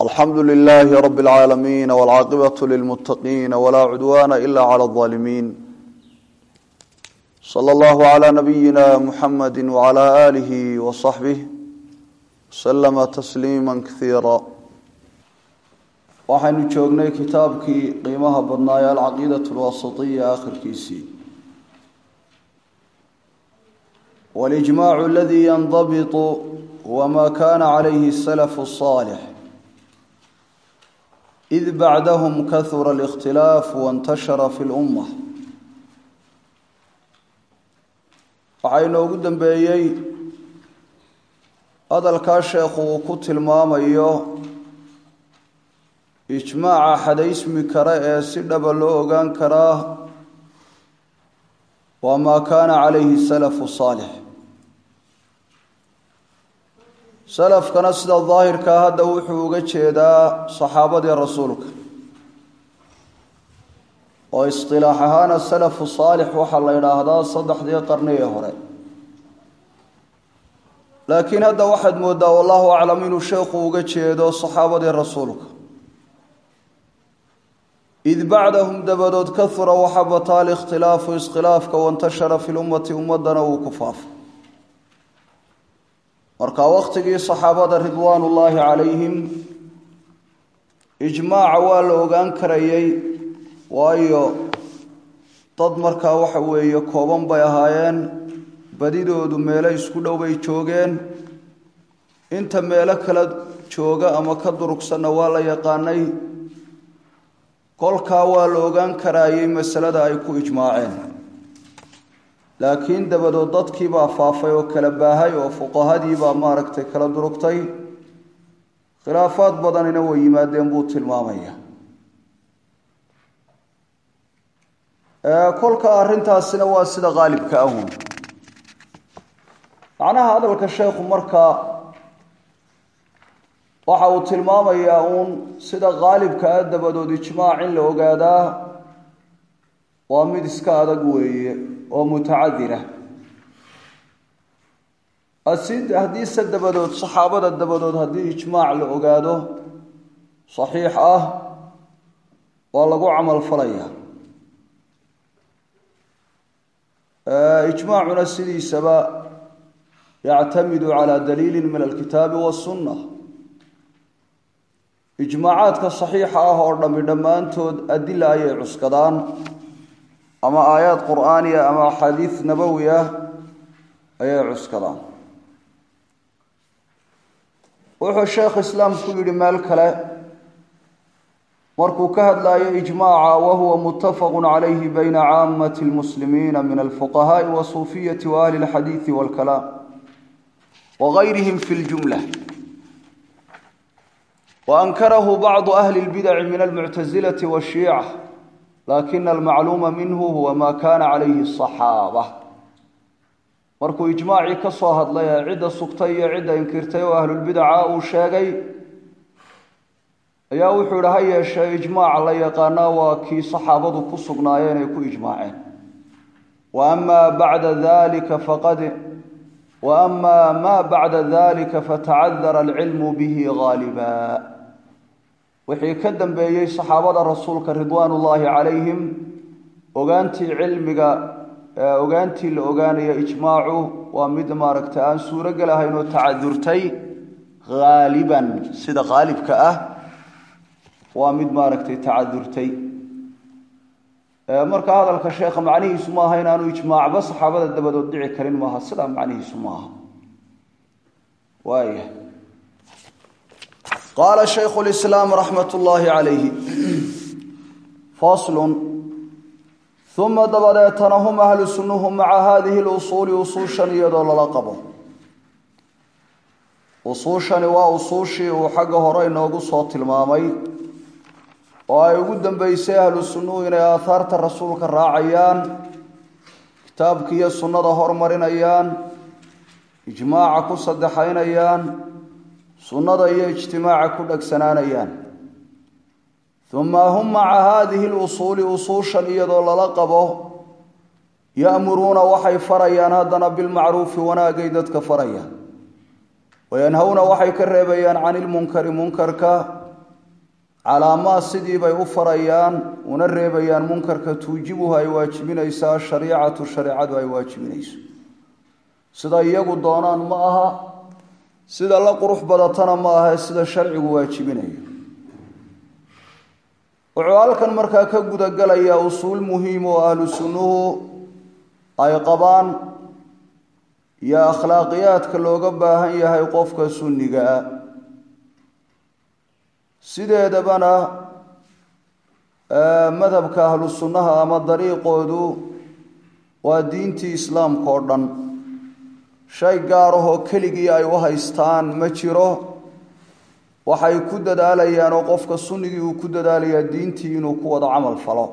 alxamdu lilaahi rabi اlcaalamiin wاlcaaqibatu lilmuttaqiin walaa cudwaana ila clى اظaalimiin sala allahu cla nabiyina muxamadi wcala aalihi wasaxbih waslama tasliima kaiira waxaynu joognay kitaabkii qiimaha badnaaye alcaqiidaة اlwasitiya akhirkiisii walijmaacu aladii yandabitu wma kana calayhi اsalaf الصaalix id bacdahm kahura اlاkhtilaaf wاntashara fi اlumma waxaa inoogu dambeeyey hadalkaa sheekhu uu ku tilmaamayo ijmaaca xadaysmi kara ee si dhaba loo ogaan karaa waa maa kaana calayhi salafu saalix salafkana sida daahirkaa hadda wuxuu uga jeedaa saxaabadii rasuulka oo isqilaax ahaana salafu saalix waxaa la yidhaahdaa saddexdii qarni ee hore laakiin hadda waxaad moodaa wallahu aclam inuu sheekhu uga jeedo saxaabadii rasuulka id bacdahum dabadood kahura waxa bataa alikhtilaafu iskhilaafka wantashara fi lummati ummadana uu ku faafo marka wakhtigii saxaabada ridwaan ullaahi calayhim ijmaaca waa la ogaan karayay waayo dad markaa waxa weeye kooban bay ahaayeen badidoodu meelo isku dhow bay joogeen inta meelo kala jooga ama ka durugsanna waa la yaqaanay kolkaa waa la ogaan karaayay masalada ay ku ijmaaceen laakiin dabadood dadkiibaa faafay oo kala baahay oo fuqahadiibaa maaragtay kala durugtay khilaafaad badanina way yimaadeen buu tilmaamaya kolka arrintaasina waa sida qaalibka ahun macnaha hadalka sheekhu markaa waxa uu tilmaamayaa uun sida qaalibka ah dabadood ijmaac in la ogaadaa waa mid iska adag weeye oo mutacadira haddiise dabadood saxaabada dabadood haddii ijmaac la ogaado saxiix ah waa lagu camal falaya ijmaacuna sidiisaba yactamidu calaa daliili min alkitaabi wasunna ijmaacaadka saxiixa ah oo dhammi dhammaantood adila ayay cuskadaan ama aayaad qur'aaniya ama axaadiis nabowi ah ayay cuskadaan wuxuu sheekh islaamku yidhi meel kale markuu ka hadlayo ijmaaca wahuwa muttafaqu calayhi bayna caamati lmuslimiina min alfuqahaai wasuufiyati waahli lxadiidi walkalaam wagayrihim fi ljumla waankarahu bacdu ahli lbidaci min almuctasilati washiica lakina almacluuma minhu huwa maa kaana calayhi asaxaaba markuu ijmaacii ka soo hadlay ee cidda sugtay iyo cidda inkirtay oo ahlulbidaca uu sheegay ayaa wuxuu idhi ha yeeshee ijmaaca la yaqaanaa waa kii saxaabadu ku sugnaayeen ay ku ijmaaceen wa amaa bacda dalika faqad wa amaa maa bacda dalika fatacadara alcilmu bihi gaaliba wixii ka dambeeyey saxaabada rasuulka ridwaan ullaahi calayhim ogaantii cilmiga ogaantii la ogaanaya ijmaacu waa mid maaragta aan suuro gelahayn oo tacadurtay haaliban sida qaalibka ah waa mid maaragtay tacadurtay marka hadalka sheekha macnihiisu maaha inaanu ijmaacba saxaabada dabadood dhici karin maaha sidaa macnihiisu maaha waaya qaala shaykhu lislaam raxmat ullaahi calayhi faslun uma dabadeetana hum ahlu sunnuhu maca haadihi lusuuli usuushan iyadoo lala qabo usuushani waa usuushii uu xagga hore inoogu soo tilmaamay oo ay ugu dambeysay ahlu sunnuhu inay aahaarta rasuulka raacayaan kitaabka iyo sunnada hormarinayaan ijmaaca ku saddexaynayaan sunnada iyo ijtimaaca ku dhegsanaanayaan uma hum maca haadihi lusuuli usuushan iyadoo lala qabo ya'muruuna waxay farayaan haddana bilmacruufi wanaagay dadka farayaan wayanhowna waxay ka reebayaan cani ilmunkari munkarka calaamaa sidii bay u farayaan una reebayaan munkarka tuujibuhu ay waajibinaysaa shariicatu shareecadu ay waajibinayso sida iyagu doonaan ma aha sida la qurux badatana ma aha sida sharcigu waajibinayo wuxuu halkan markaa ka gudagalayaa usuul muhiim oo ahlu sunnuhu ay qabaan iyo akhlaaqiyaadka looga baahan yahay qofka sunniga ah sideedabana madhabka ahlu sunnaha ama dariiqoodu waa diintii islaamka oo dhan shay gaar ahoo keligii ay u haystaan ma jiro waxay ku dadaalayaan oo qofka sunnigii uu ku dadaalayaa diintii inuu ku wada camal falo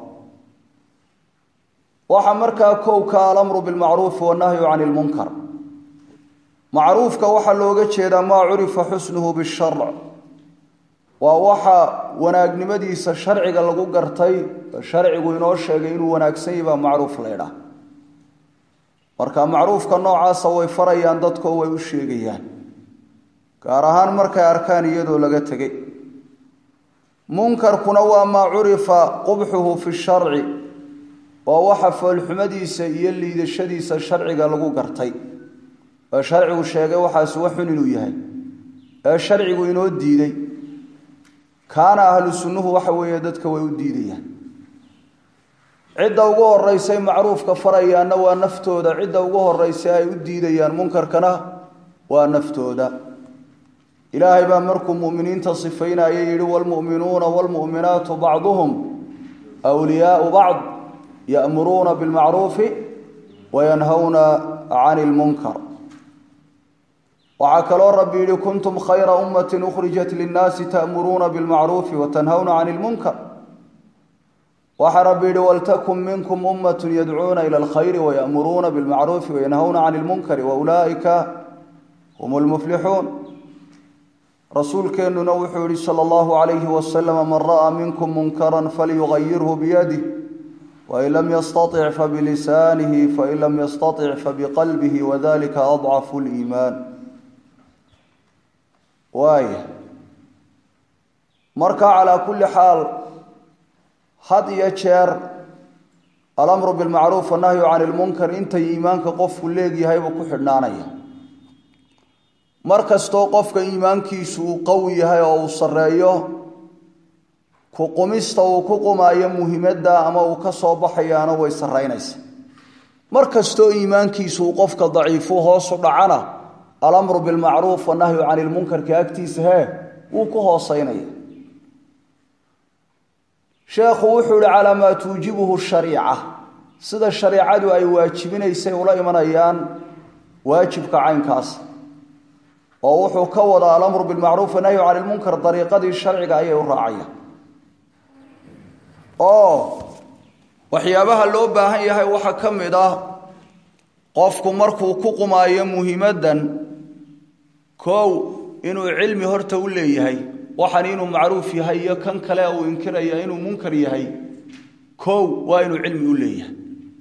waxaa markaa kowka alamru bilmacruufi wannahyu cani ilmunkar macruufka waxaa looga jeedaa maa curifa xusnuhu bisharc waa waxa wanaagnimadiisa sharciga lagu gartay sharcigu inoo sheegay inuu wanaagsan yahi baa macruuf laydhaah marka macruufka noocaasa way farayaan dadkoo way u sheegayaan gaar ahaan markay arkaan iyadoo laga tegay munkarkuna waa maa curifa qubxuhu fi sharci waa waxa foolxumadiisa iyo liidashadiisa sharciga lagu gartay ee sharcigu sheegay waxaasi waxun inuu yahay ee sharcigu inoo diiday kaana ahlu sunnuhu waxa weeye dadka way u diidayaan cidda ugu horeysay macruufka farayaanna waa naftooda cidda ugu horeysa ay u diidayaan munkarkana waa naftooda ilaahay baa markuu muminiinta sifaynaya yihi wlmu'minuuna wlmu'minaatu bacduhum wliyaau bacd ya'muruuna bilmacruufi wayanhawna cani lmunkar waxaa kaloo rabbi yihi kuntum khayra ummati ukhrijat linnaasi ta'muruuna bilmacruufi watanhawna cani lmunkar waxaa rabbi yihi waltakun minkum ummatu yadcuuna ila alkhayri wayamuruuna bilmacruufi wayanhawna cani lmunkari waulaa'ika hum lmuflixuun rasuulkeennuna wuxuu yihi sala allahu calayhi wasalama man ra'aa minkum munkaran falyugayirhu biyadih wain lam yastatic fabilisaanihi fain lam yastatic fabiqalbihi wadalika adcafu liimaan waaya marka calaa kulli xaal had iyo jeer alamru bilmacruuf annahyu cani lmunkar intay iimaanka qofku leegyahaybu ku xidhnaanaya mar kastoo qofka iimaankiisu uu qawi yahay oo uu sarreeyo ku qumista uu ku qumaayo muhimadda ama uu ka soo baxayaana way sarraynaysa mar kastoo iimaankiisu uu qofka daciifu hoosu dhacana alamru bilmacruuf wannahyu cani lmunkarka agtiisa hee wuu ku hooseynaya sheekhu wuxuu yihi calaa maa tuujibuhu shariica sida shariicadu ay waajibinaysay ula imanayaan waajibka caynkaas oo wuxuu ka wadaa alamru bilmacruuf wanahyu cani lmunkar dariiqadii sharciga ayay u raacayaan oo waxyaabaha loo baahan yahay waxaa ka mid ah qofku markuu ku qumaayo muhimaddan kow inuu cilmi horta u leeyahay waxan inuu macruuf yahay iyo kan kale uu inkiraya inuu munkar yahay kow waa inuu cilmi u leeyahay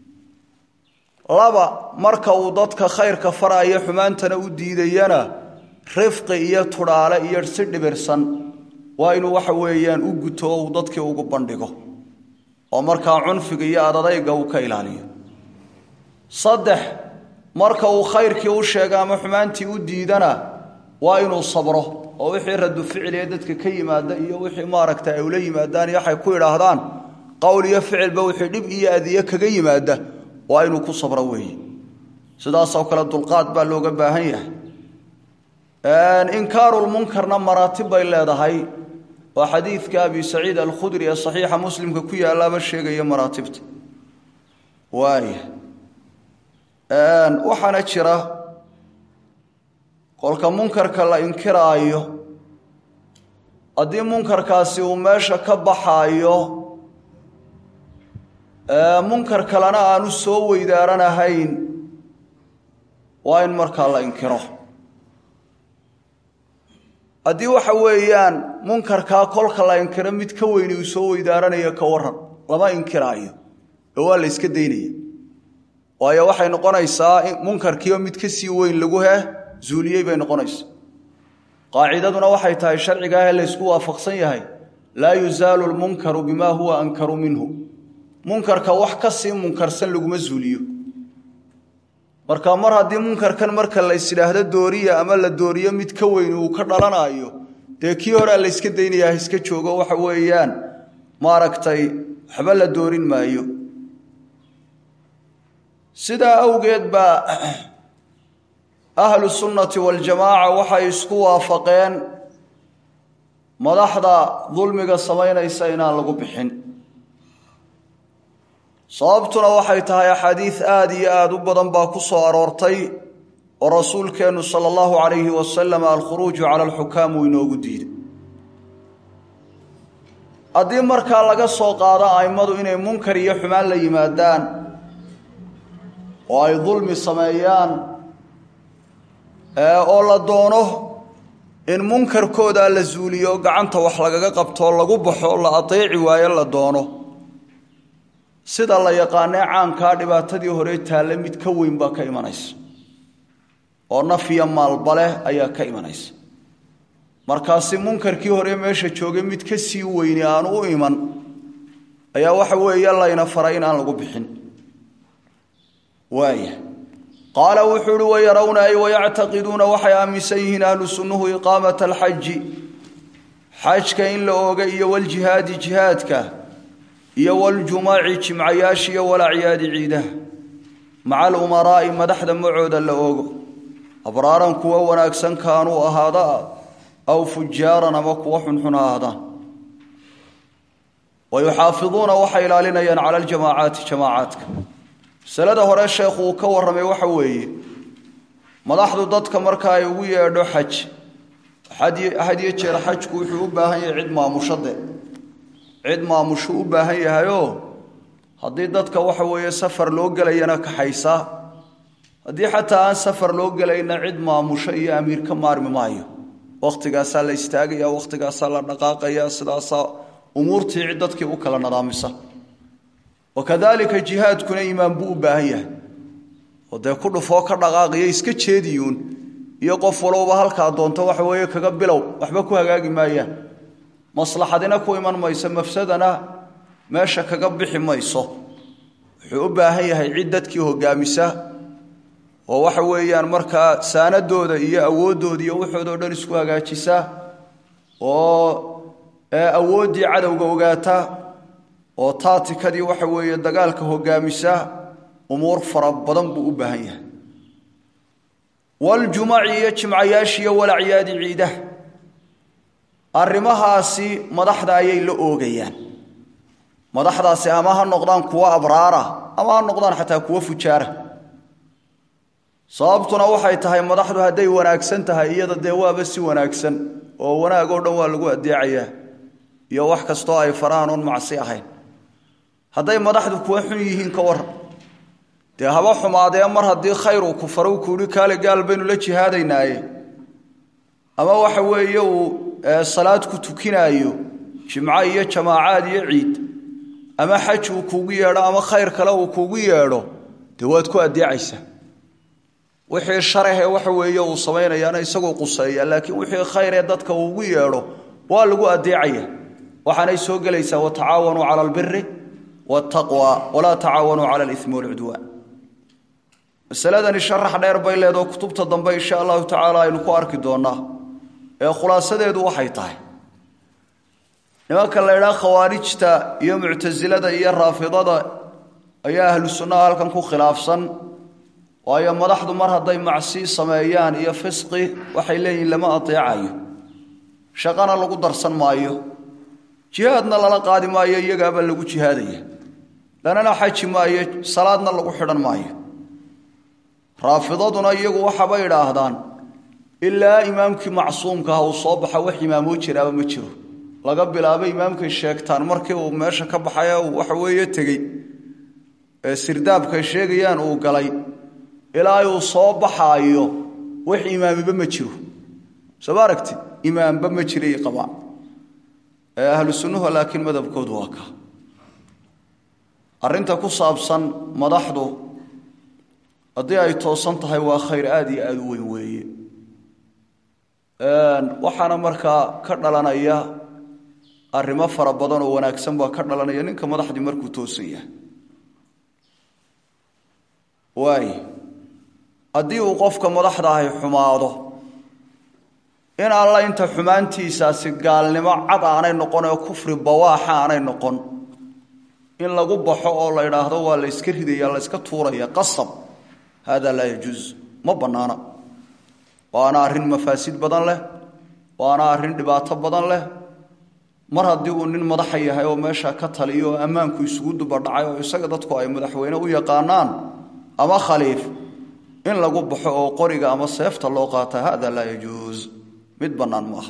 laba marka uu dadka khayrka faraayo xumaantana u diidayana rifqi iyo tudhaale iyo si dhibirsan waa inuu waxa weeyaan u guto oo uu dadkii ugu bandhigo oo markaa cunfiga iyo adadayga uu ka ilaaliyo saddex marka uu khayrkii u sheega ama xumaantii u diidana waa inuu sabro oo wixii radu ficiliee dadka ka yimaada iyo wixii maaragta ay ula yimaadaan iyo waxay ku idhaahdaan qowl iyo ficilba wixii dhib iyo adiye kaga yimaada waa inuu ku sabro weeye sidaasoo kale dulqaad baa looga baahan yahay inkaarulmunkarna maraatib bay leedahay oo xadiidka abi saciid alkhudri ee saxiixa muslimka ku yaalaaba sheegaya maraatibta waaya waxaana jira kolka munkarka la inkiraayo haddii munkarkaasi uu meesha ka baxaayo munkar kalena aanu soo weydaaranahayn waa in markaa la inkiro haddii waxa weeyaan munkarkaa kolka la inkiro mid ka weyni uu soo weydaaranayo ka waran lama inkiraayo oo waa la yska daynaya waayo waxay noqonaysaa munkarkiioo mid ka sii weyn lagu heh zuuliyey bay noqonaysa qaacidaduna waxay tahay sharciga ah ee laysku waafaqsan yahay laa yuzaalu lmunkaru bimaa huwa ankaru minhu munkarka wax ka sii munkarsan laguma zuuliyo marka mar haddii munkarkan marka la isidhaahdo dooriya ama la dooriyo mid ka weyn uu ka dhalanayo dee kii horea la yska daynayaa iska joogo waxa weeyaan maaragtay waxba la doorin maayo sidaa awgeed baa ahlu sunnati waljamaaca waxay isku waafaqeen madaxda dulmiga samaynaysa inaan lagu bixin sababtuna waxay tahay axaadiid aada iyo aada u badan baa ku soo aroortay oo rasuulkeennu sala allahu calayhi wasalam alkhuruuju cala alxukaam uu inoogu diiday haddii markaa laga soo qaado a'immadu inay munkar iyo xumaan la yimaadaan oo ay dulmi sameeyaan oo la doono in munkarkooda la zuuliyo gacanta wax lagaga qabtoo lagu baxo la adeeci waayo la doono sida la yaqaanee caankaa dhibaatadii hore taalle mid ka weyn baa ka imanaysa oo naf iyo maalba leh ayaa ka imanaysa markaasi munkarkii hore meesha joogay mid ka sii weyni aanu u iman ayaa waxa weeye layna faray in aan lagu bixin waaya qaala wuxuu uhi wayarawna ay wayactaqiduuna waxay aaminsan yihiin ahlu sunnuhu iqaamata alxaji xajka in la ooga iyo waljihaadi jihaadka iyo waljumaci jimcayaasha iyo walacyaadi ciidaha maca alumaraa'i madaxda macooda la oogo abraaran kuwa wanaagsan kaanuu ahaada aw fujaaran ama kuwa xunxun ha ahaadaan wa yuxaafiduuna waxay ilaalinayaan cala aljamaacaati jamaacaadka masalada hore sheekhu uu ka warramay waxa weeye madaxdu dadka marka ay ugu yeedho xaj had iyo jeer xajku wuxuu u baahan yahay cid maamushade cid maamushu u baahan yahayoo haddii dadka waxa weeye safar loo gelayana kaxaysa haddii xataa aan safar loo gelayna cid maamusho iyo amiir ka maarmi maayo wakhtigaasaa la istaagaya wakhtigaasaa la dhaqaaqaya sidaasaa umuurtii cid dadkii u kala nadaamisa wakadalika jihaadkuna imaan buu u baahan yahay oo dee ku dhufoo ka dhaqaaqiyo iska jeediyuun iyo qof walowba halkaa doonto waxa weeye kaga bilow waxba ku hagaagi maayaan maslaxadina ku iman mayso mafsadana meesha kaga bixi mayso wuxuu u baahan yahay cid dadkii hogaamisa oo waxa weeyaan markaa saanadooda iyo awooddooda iyo waxoodao dhan isku hagaajisa oo awooddii cadowga ogaata oo taatikadii waxa weeye dagaalka hogaamisa umuur fara badan buu u baahan yahay waljumaci iyo jimcayaashiiyo walacyaadi ciidaha arrimahaasi madaxda ayay la oogayaan madaxdaasi ama ha noqdaan kuwo abraara ama ha noqdaan xataa kuwo fujaara sababtuna waxay tahay madaxdu hadday wanaagsan tahay iyada dee waaba si wanaagsan oo wanaag oo dhan waa lagu adeecayaa iyo wax kastoo ay faraan oon macsi ahayn hadday madaxdu kuwa xun yihiin ka waran dee haba xumaadee mar haddii khayr uu ku faro kuuhi kaale gaal baynu la jihaadaynaaye ama waxa weeye uu salaad ku tukinaayo jimco iyo jamaacaad iyo ciid ama xaj uu kuugu yeedho ama khayr kale uu kuugu yeedho dee waad ku adeecaysaa wixii sharahe waxa weeye uu samaynayaana isagoo quseeya laakiin wixii khayr ee dadka uugu yeedho waa lagu adeecaya waxaanay soo gelaysaa watacaawanuu cala albiri wtaqwa walaa tacaawanuu cala alimi walcudwaan masaladani sharax dheer bay leedoo kutubta dambe insha allahu tacaala aynu ku arki doonaa ee khulaasadeedu waxay tahay nimanka la ydhaha khawaarijta iyo muctasilada iyo raafidada ayaa ahlu sunnaha halkan ku khilaafsan waayo madaxdu mar hadday macsi sameeyaan iyo fisqi waxay leeyihin lama adeecayo shaqana lagu darsan maayo jihaadna lala qaadi maayo iyagaaba lagu jihaadaya lanana xaji maayo salaadna lagu xidhan maayo raafidaduna iyagu waxaabay idhaahdaan ilaa imaamkii macsuumkaah uu soo baxa wax imaamoo jiraaba ma jiro laga bilaabo imaamkay sheegtaan markii uu meesha ka baxay uu waxa weeye tegey ee sirdaabkay sheegayaan uu galay ilaa uu soo baxaayo wax imaamiba ma jiro soo ma aragti imaamba ma jiray qabaan ahlu sunnuhu laakiin madabkoodu waa ka arrinta ku saabsan madaxdu haddii ay toosan tahay waa khayr aada iyo aada u weyn weeye waxaana markaa ka dhalanaya arrimo fara badan oo wanaagsan baa ka dhalanaya ninka madaxdii markuu toosan yahay waay haddii uu qofka madaxda ahi xumaado in alla inta xumaantiisaasi gaalnimo cad aanay noqon oo kufri bawaaxa aanay noqon in lagu baxo oo la idhaahdo waa la yska ridaya la yska tuuraya qasab hada laa yajuus ma bannaana waana arrin mafaasid badan leh waana arrin dhibaato badan leh mar haddii uu nin madaxa yahay oo meesha ka taliyo oo ammaanku isugu dubadhacay oo isaga dadku ay madaxweyne u yaqaanaan ama khaliif in lagu baxo oo qoriga ama seefta loo qaata hada laa yajuus mid bannaan maaha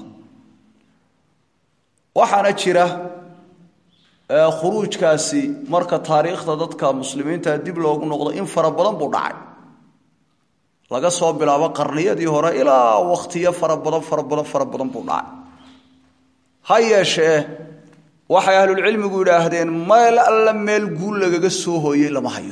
waxaana jira khuruujkaasi marka taariikhda dadka muslimiinta dib loogu noqdo in fara badan buu dhacay laga soo bilaabo qarniyadii hore ilaa wakhtiyo fara badan fara badan fara badan buu dhacay ha yeeshee waxay ahlulcilmigu yidhaahdeen meel alla meel guul lagaga soo hooyey lama hayo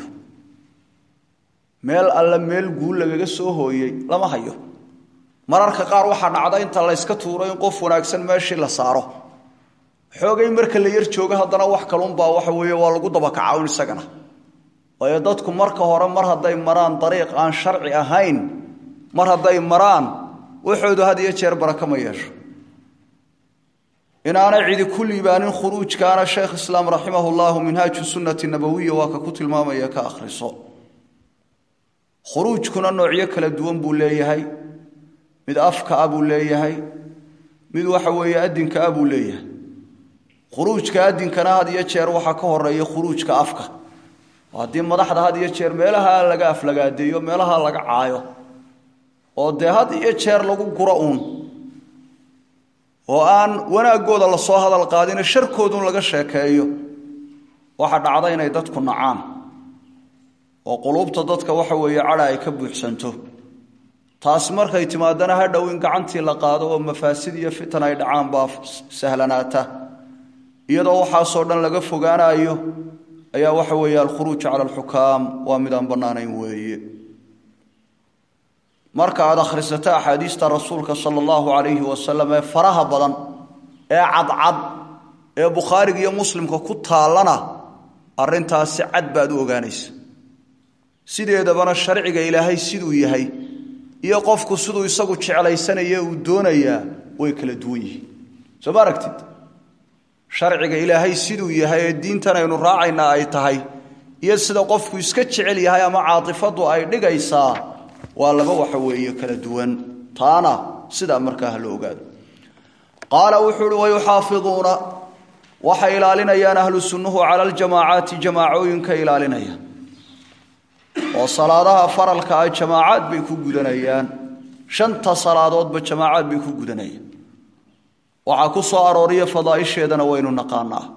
meel alla meel guul lagaga soo hooyey lama hayo mararka qaar waxaa dhacda inta layska tuuro in qof wanaagsan meeshii la saaro xoogay marka la yar joogo haddana wax kalunbaa waxa weeye waa lagu dabakaca un isagana waayo dadku marka hore mar hadday maraan dariiq aan sharci ahayn mar hadday maraan waxoodu had iyo jeer baraka ma yeesho inaanay cidi ku liibaanin khuruujkaana sheekh islaam raximah llahu minhaaju sunnati nabawiya waa ka ku tilmaamaya ka akhriso khuruujkuna noocyo kala duwan buu leeyahay mid afka ah buu leeyahay mid waxa weeye adinka ah buu leeyahay khuruujka adinkana had iyo jeer waxaa ka horeeya khuruujka afka haddii madaxda had iyo jeer meelaha laga aflagaadeeyo meelaha laga caayo oo dee had iyo jeer lagu guro uun oo aan wanaagooda lasoo hadal qaadino sharkoodun laga sheekeeyo waxaa dhacda inay dadku nacaan oo quluubta dadka waxa weeye cadha ay ka buuxsanto taasi markay timaadana ha dhow in gacantii la qaado oo mafaasid iyo fitan ay dhacaan baa sahlanaata iyadoo waxaasoo dhan laga fogaanayo ayaa waxa weeye alkhuruuj cala alxukaam waa mid aan bannaanayn weeye marka aad akhrisato axaadiista rasuulka sala allahu calayhi wasalam ee faraha badan ee cadcad ee bukhaariga iyo muslimka ku taallana arrintaasi cad baad u ogaanaysa sideedabana sharciga ilaahay siduu yahay iyo qofku siduu isagu jeclaysanaya uu doonayaa way kala duwan yihiin soo ma aragtid sharciga ilaahay siduu yahay ee diintan aynu raacaynaa ay tahay iyo sida qofku iska jecel yahay ama caatifadu ay dhigaysaa waa laba waxa weeye kala duwan taana sidaa markaa ha la ogaado qaala wuxuu uhi wayuxaafiduuna waxay ilaalinayaan ahlu sunnuhu cala aljamaacaati jamaacooyinka ilaalinaya oo salaadaha faralka ah jamaacaad bay ku gudanayaan shanta salaadoodba jamaacaad bay ku gudanayaan waxaa ku soo arooriya fadaaisheedana waynu naqaanaa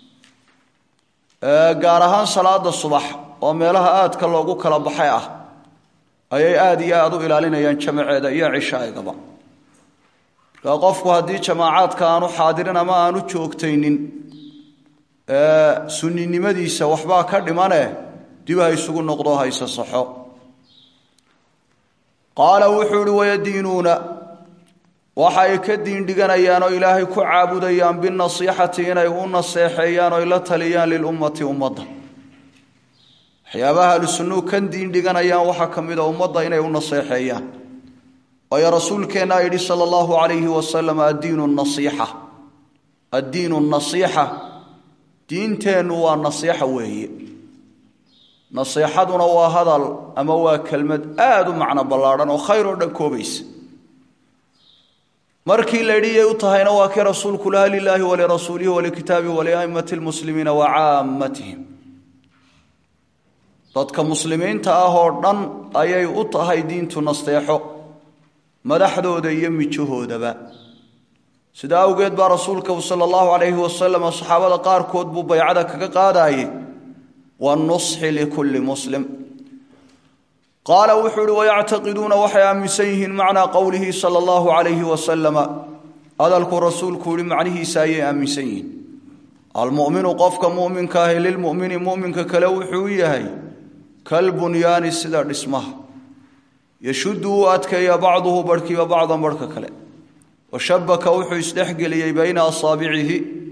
gaar ahaan salaada subax oo meelaha aadka loogu kala baxay ah ayay aada iyo aada u ilaalinayaan jamaceeda iyo cishaa'igaba markaa qofku haddii jamaacaadka aanu xaadirin ama aanu joogtaynin sunninimadiisa waxbaa ka dhimane dib ha isugu noqdo hayse saxo qaala wuxuu ihi wayadiinuuna waxa ay ka diindhiganayaan oo ilaahay ku caabudayaan binasiixati inay u naseexeeyaan oo la taliyaan lilummati ummadda waxyaabaha ahlusunnuu kan diindhiganayaan waxaa ka mid a ummadda inay u naseexeeyaan waayo rasuulkeennaa yidhi sala allahu calayhi wasalam addiinu nasiixa addiinu nasiixa diinteennu waa nasiixa weeye nasiixaduna waa hadal ama waa kelmad aada u macno ballaadhan oo khayr oo dhan koobaysa markii la yidhi yay u tahayna waa kii rasuulku laha lilaahi walirasuulihi walikitaabihi waliaimati lmuslimiina wa caammatihim dadka muslimiinta ah oo dhan ayay u tahay diintu nasteexo madaxdooda iyo mijahoodaba sidaa awgeed baa rasuulka sala allahu calayhi wasalam saxaabada qaarkood buu baycada kaga qaadayey wanusxi likulli muslim qaala wuxuu uhi wayactaqiduuna waxay aaminsan yihiin macnaa qowlihi sala allahu calayhi wasalama hadalkuu rasuulku yihi macnihiisa ayay aaminsan yihiin almuminu qofka muminka ahi lilmumini muminka kale wuxuu yahay kalbunyaani sida dhismaha yashuddu uu adkeeya bacduhu barhkiiba bacdan barhka kale washabaka wuxuu isdhexgeliyey bayna asaabicihi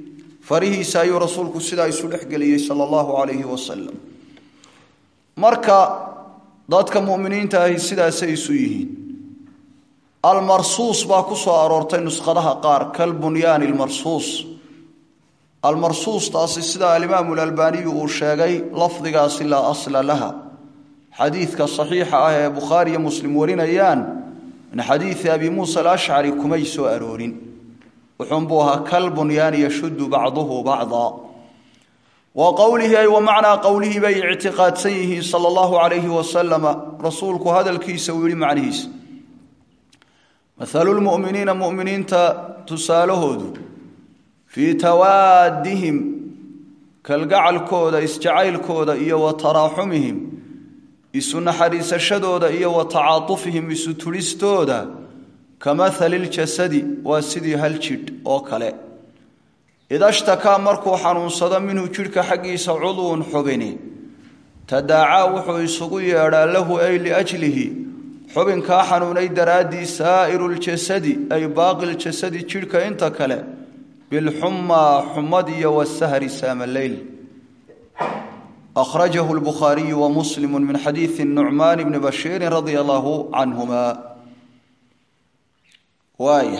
farihiisa ayuu rasuulku sidaa isu dhexgeliyey sala allahu calayhi wasalam marka dadka mu'miniinta ahi sidaasay isu yihiin almarsuus baa ku soo aroortay nuskhadaha qaar kalbunyaani almarsuus almarsuustaasi sida alimaamu alalbaaniyu uu sheegay lafdigaasi laa asla laha xadiidka saxiixa ah ee bukhaari iyo muslim warinayaan min xadiidi abi muusa alashcari kumay soo aroorin wuxuunbuu ahaa kalbunyaani yashuddu bacduhu bacdaa wa qowlihi ay wa macnaa qowlihii bay ictiqaadsan yihiin sala allahu calayhi wasalama rasuulku hadalkiisa uu yihi macnihiisa mathalu lmu'miniina mu'miniinta tusaalahoodu fii tawaadihim kalgacalkooda isjacaylkooda iyo wa taraaxumihim isu naxariisashadooda iyo wa tacaatufihim isu tudhistooda ka mahali ljasadi waa sidii hal jidh oo kale idashtakaa markuu xanuunsado minhu jidhka xaggiisa cudwun xubini tadaacaa wuxuu isugu yeedhaa lahu ay liajlihi xubinkaa xanuunay daraaddii saa'iru ljasadi ay baaqi ljasadi jidhka inta kale bilxumaa xumad iyo wasahri saamaleyl akhrajahu lbukhaariyu wa muslimu min xadiidi nucmaan bni bashiirin radia allahu canhuma waaya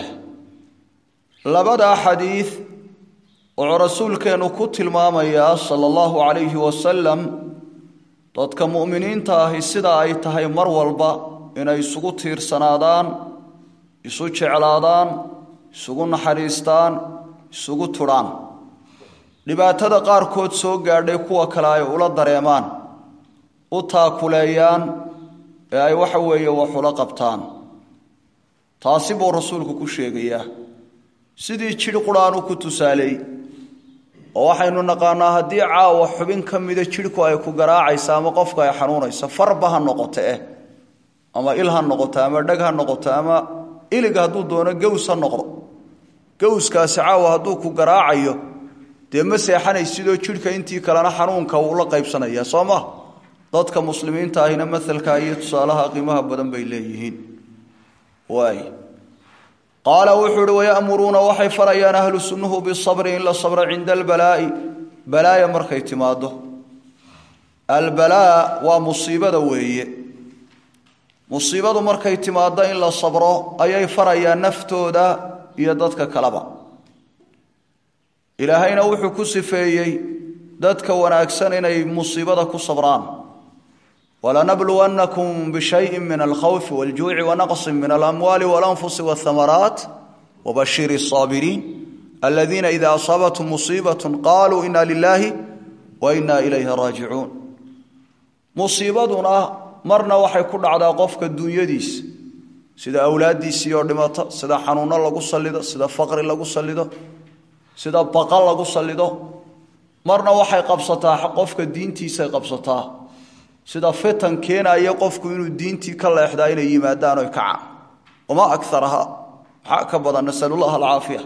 labadaa xadiid wuxuu rasuulkeennu ku tilmaamayaa sala allahu calayhi wasalam dadka mu'miniinta ahi sidaa ay tahay mar walba inay isugu tiirsanaadaan isu jeclaadaan isugu naxariistaan isugu tudhaan dhibaatada qaarkood soo gaadhay kuwa kale ay ula dareemaan u taakuleeyaan ee ay waxa weeye wax ula qabtaan taasi buu rasuulku ku sheegayaa sidii jidh qudhaanu ku tusaaleey oo waxaynu naqaanaa haddii caawa xubin ka mida jidhku ay ku garaacaysa ama qofka ay xanuunaysa farba ha noqoto eh ama il ha noqoto ama dheg ha noqoto ama ilig hadduu doono gaws ha noqdo gawskaasi caawa hadduu ku garaacayo dee ma seexanaysidoo jidhka intii kalena xanuunka wuu la qaybsanaya soo ma dadka muslimiinta ahina maalka iyo tusaalaha qiimaha badan bay leeyihiin waay qaala wuxuu uhi wayamuruuna waxay farayaan ahlu sunnuhu bisabri in la sabro cinda albalaa'i balaaya markay timaado albalaa waa musiibada weeye musiibadu markay timaado in la sabro ayay farayaan naftooda iyo dadka kaleba ilaahayna wuxuu ku sifeeyey dadka wanaagsan inay musiibada ku sabraan walanabluwannakum bishayin min alkhawfi waljuuci wanaqsin min alamwaali walanfusi walhamaraat wabashir الصaabiriin aladiina ida asaabathum musiibaة qaluu ina lilahi wa ina ilayhi raajicuun musiibaduna marna waxay ku dhacdaa qofka dunyadiisa sida awlaaddiisii oo dhimata sida xanuuno lagu salido sida faqri lagu salido sida baqa lagu salido marna waxay qabsataa qofka diintiisay qabsataa sida fitan keenaya qofku inuu diintii ka leexdaa inay yimaadaan oy kacaan wamaa akaraha maxaa ka badan nasalullah alcaafiya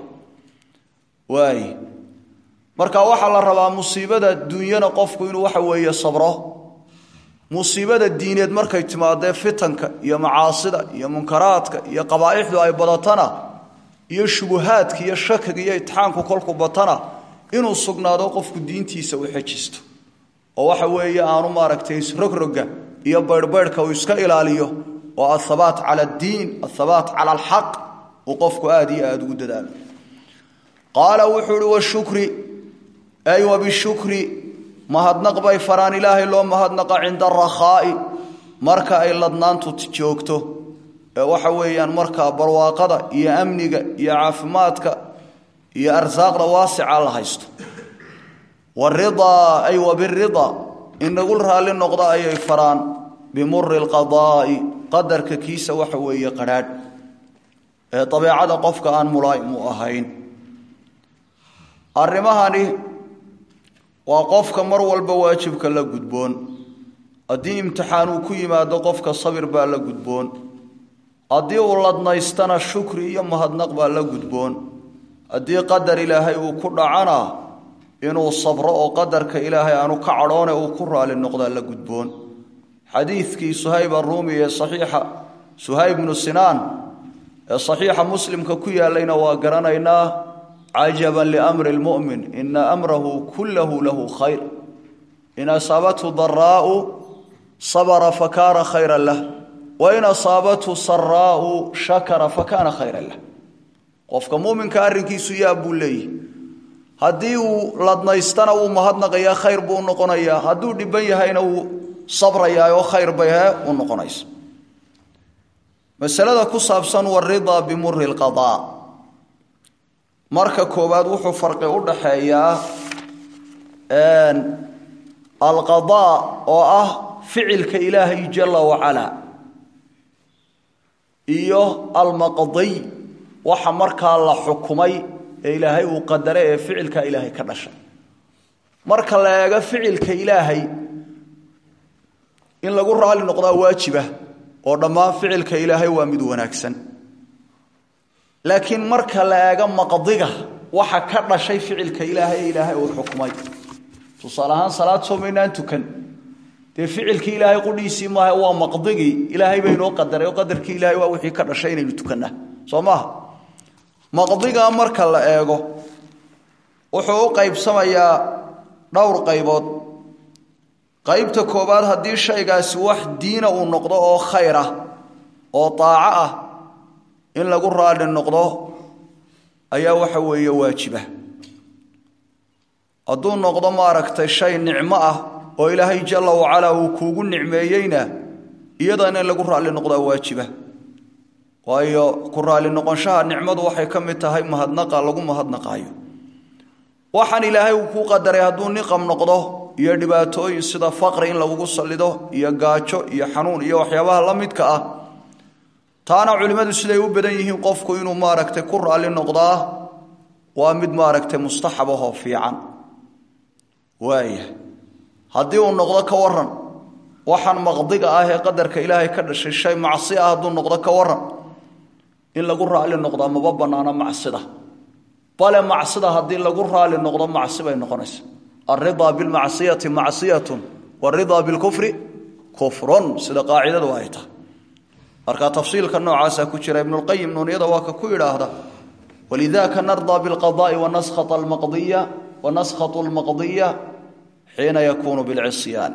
waay marka waxaa la rabaa musiibada dunyana qofku inuu waxa weeye sabro musiibada diineed markay timaadee fitanka iyo macaasida iyo munkaraadka iyo qabaa'ixdu ay badatana iyo shubuhaadka iyo shakiga iyo itixaanku kolku batana inuu sugnaado qofku diintiisa u xejisto oo waxa weeye aanu maaragtay isrogroga iyo bayrhbayrhka uu iska ilaaliyo oo athabaat cala addiin athabaat cala alxaq uu qofku aada iyo aada ugu dadaalo qaala wuxuu uhi washukri ay wabishukri mahadnaq bay faraan ilaahay loo mahadnaqa cinda arakhaa'i marka ay ladnaantu joogto ee waxa weeyaan markaa barwaaqada iyo amniga iyo caafimaadka iyo arsaaqda waasica la haysto waridaa ay wabiridaa in nagu raalli noqdo ayay faraan bimuri lqadaa'i qadarka kiisa waxa weeye qadhaadh ee dabeecada qofka aan mulaa'im u ahayn arrimahani waa qofka mar walba waajibka la gudboon haddii imtixaan uu ku yimaado qofka sabir baa la gudboon haddii uu ladnaystana shukri iyo mahadnaq baa la gudboon haddii qadar ilaahay uu ku dhacana inuu sabro oo qadarka ilaahay aanu ka cadhoone uu ku raali noqdaa la gudboon xadiidkii suhayb aruumi ee saxiixa suhayb bnu sinaan ee saxiixa muslimka ku yaalayna waa garanaynaa cajaba liamri lmu'min ina amrahu kullahu lahu khayr in asaabathu daraa'u sabra fakaana khayra lah wain asaabathu saraa'u shakara fakaana khayra lah qofka muminka arrinkiisu yaa buu leeyahy haddii uu ladnaystana wuu mahadnaqayaa khayr buu unoqonayaa hadduu dhiban yahayna wuu sabrayaa oo khayr bay he u noqonaysa masalada ku saabsan waridaa bimuri lqadaa marka koowaad wuxuu farqi u dhaxeeyaa alqadaa oo ah ficilka ilaahay jala wacalaa iyo almaqdiy waxa markaa la xukumay ee ilaahay uu qadare ee ficilka ilaahay ka dhashay marka la eego ficilka ilaahay in lagu raali noqdaa waajiba oo dhammaan ficilka ilaahay waa mid wanaagsan laakiin marka la eego maqdiga waxa ka dhashay ficilka ilaahay ee ilaahay uu xukumay tusaale ahaan salaad soomaynaan tukan dee ficilkii ilaahay qudhiisii maaha waa maqdigii ilaahay baynoo qadaray oo qadarkii ilaahay waa wixii ka dhashay inaynu tukannaa soo maaha maqdigaa marka la eego wuxuu u qaybsamayaa dhowr qaybood qaybta koowaad haddii shaygaasi wax diina uu noqdo oo khayr ah oo daaco ah in lagu raali noqdo ayaa waxa weeye waajiba hadduu noqdo maaragtay shay nicmo ah oo ilaahay jalla wacalaa uu kuugu nicmeeyeyna iyadana in lagu raalli noqdaa waajiba waayo ku raalli noqonshaha nicmadu waxay ka mid tahay mahadnaqa lagu mahadnaqaayo waxaan ilaahay uu kuu qadaray hadduu niqam noqdo iyo dhibaatooyin sida faqri in lagugu sallido iyo gaajo iyo xanuun iyo waxyaabaha la midka ah taana culimmadu siday u badan yihiin qofku inuu maaragtay ku raalli noqdaa waa mid maaragtay mustaxab ahoo fiican waaya haddii uu noqdo ka waran waxaan maqdiga ah ee qadarka ilaahay ka dhashay shay macsi ah hadduu noqdo ka waran in lagu raali noqdaa maba bannaano macsida bale macsida haddii lagu raali noqdo macsi bay noqonaysa alridaa bilmacsiyati macsiyatun waridaa bilkufri kufrun sida qaacidadu ay tahay marka tafsiilka noocaasaa ku jira ibnulqayim nuuniyada waa ka ku yidhaahda walidaka nardaa bilqadaai wanaskhat almaqdiya wanaskhatu almaqdiya xiina yakuunu bilcisyaani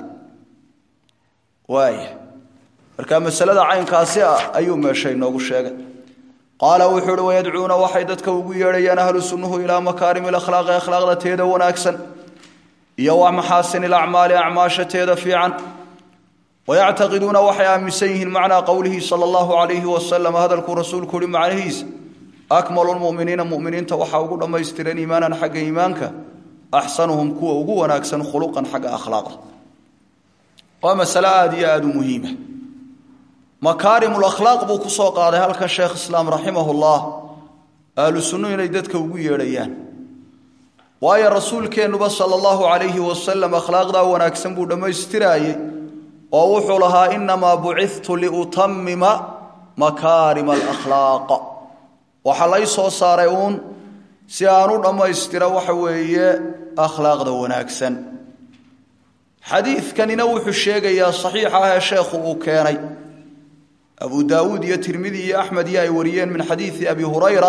waaya marka masalada caynkaasi ah ayuu meesha inoogu sheegay qaala wuxuu uhi wayadcuuna waxay dadka ugu yeedhayaan ahlu sunnuhu ilaa makaarimi alakhlaaqi akhlaaqda teeda wanaagsan iyo wa maxaasini alacmaali acmaasha teeda fiican wayactaqiduuna waxay aaminsan yihiin macnaa qowlihi sala allahu calayhi wasalam hadalkuu rasuulku uhi macnihiisa akmalu lmuminiina muminiinta waxaa ugu dhammaystiran iimaanan xagga iimaanka axsanuhum kuwa ugu wanaagsan khuluqan xagga akhlaaqda waa masale aada iyo aada u muhiima makaarimulakhlaaq buu ku soo qaaday halkan sheekh islaam raximahullah ahlu sunnu inay dadka ugu yeedhayaan waayo rasuulkeennuba sala allahu calayhi wasalam akhlaaqdaa wanaagsan buu dhammaystiraayey oo wuxuu lahaa innamaa bucidtu liutamima makaarima alakhlaaq waxaa lay soo saaray uun si aan u dhammaystira waxa weeye akhlaaqda wanaagsan xadiidkanina wuxuu sheegayaa saxiixa ah ee sheekhu uu keenay abu daawuud iyo tirmidi iyo axmed iyo ay wariyeen min xadiidi abi hurayra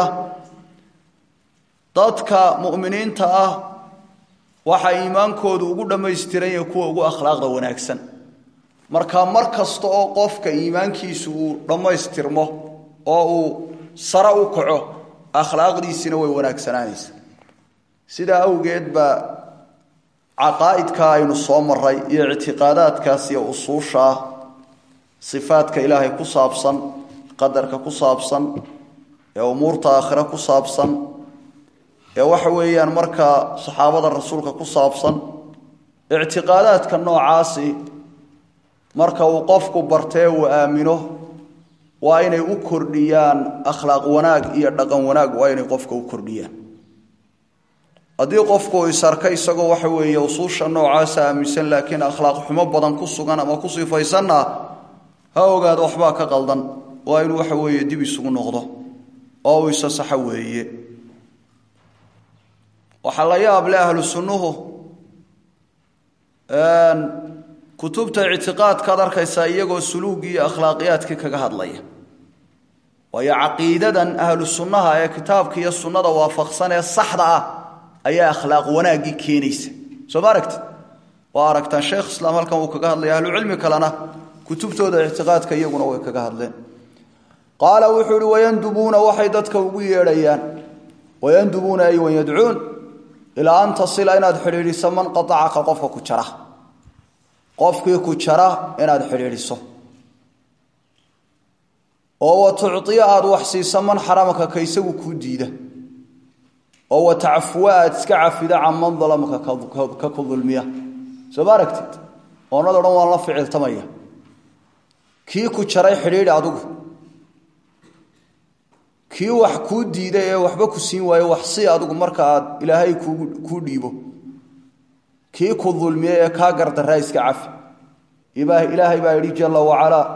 dadka mu'miniinta ah waxaa iimaankoodu ugu dhammaystiran yahay kuwa ugu akhlaaqda wanaagsan marka mar kasta oo qofka iimaankiisu uu dhammaystirmo oo uu sare u kaco akhlaaqdiisina way wanaagsanaanaysa sidaa awgeed baa caqaa'idka aynu soo maray iyo ictiqaadaadkaas iyo usuushaa sifaadka ilaahay ku saabsan qadarka ku saabsan ee umuurta aakhire ku saabsan ee waxa weeyaan markaa saxaabada rasuulka ku saabsan ictiqaadaadka noocaasi marka uu qofku bartee uu aamino waa inay u kordhiyaan akhlaaq wanaag iyo dhaqan wanaag waa inay qofka u kordhiyaan haddii qofku isarka isagoo waxa weeye usuusha noocaasa aaminsan laakiin akhlaaq xumo badan ku sugan ama ku sifaysanna ha ogaado waxbaa ka qaldan waa inuu waxa weeye dib isugu noqdo oo uu isa saxo weeye waxaa la yaab le ahlu sunnuhu kutubta ictiqaadkaad arkaysaa iyagoo suluugii iyo akhlaaqiyaadkii kaga hadlaya waayo caqiidadan ahlu sunnaha ee kitaabka iyo sunnada waafaqsan ee saxda ah ayaa akhlaaq wanaaggii keenaysa soo ma aragtid waa aragtaan sheekh islaam halkan uu kaga hadlaya ahlucilmi kalena kutubtooda ictiqaadka iyaguna way kaga hadleen qaala wuxuu ihi wayandubuuna waxay dadka ugu yeedhayaan wayandubuuna ay wayadcuun ilaa an tasila inaad xidhiidhiso man qaacaka qofka ku jara qofkii ku jara inaad xidhiidhiso oo wa tuciya aada wax siiso man xaramaka ka isagu kuu diida oo wa tacfuwa aad iska cafida can man dalamaka ka ku dulmiya soo ma aragtid oonado dhan waan la ficiltamaya kii ku jaray xidhiidhi adigu kii wax kuu diiday ee waxba ku siin waayo wax si adigu marka aad ilaahay kuu dhiibo kii ku dulmiyey ee kaa gardaraa iska cafi ilaahay baa yidhi jala wacalaa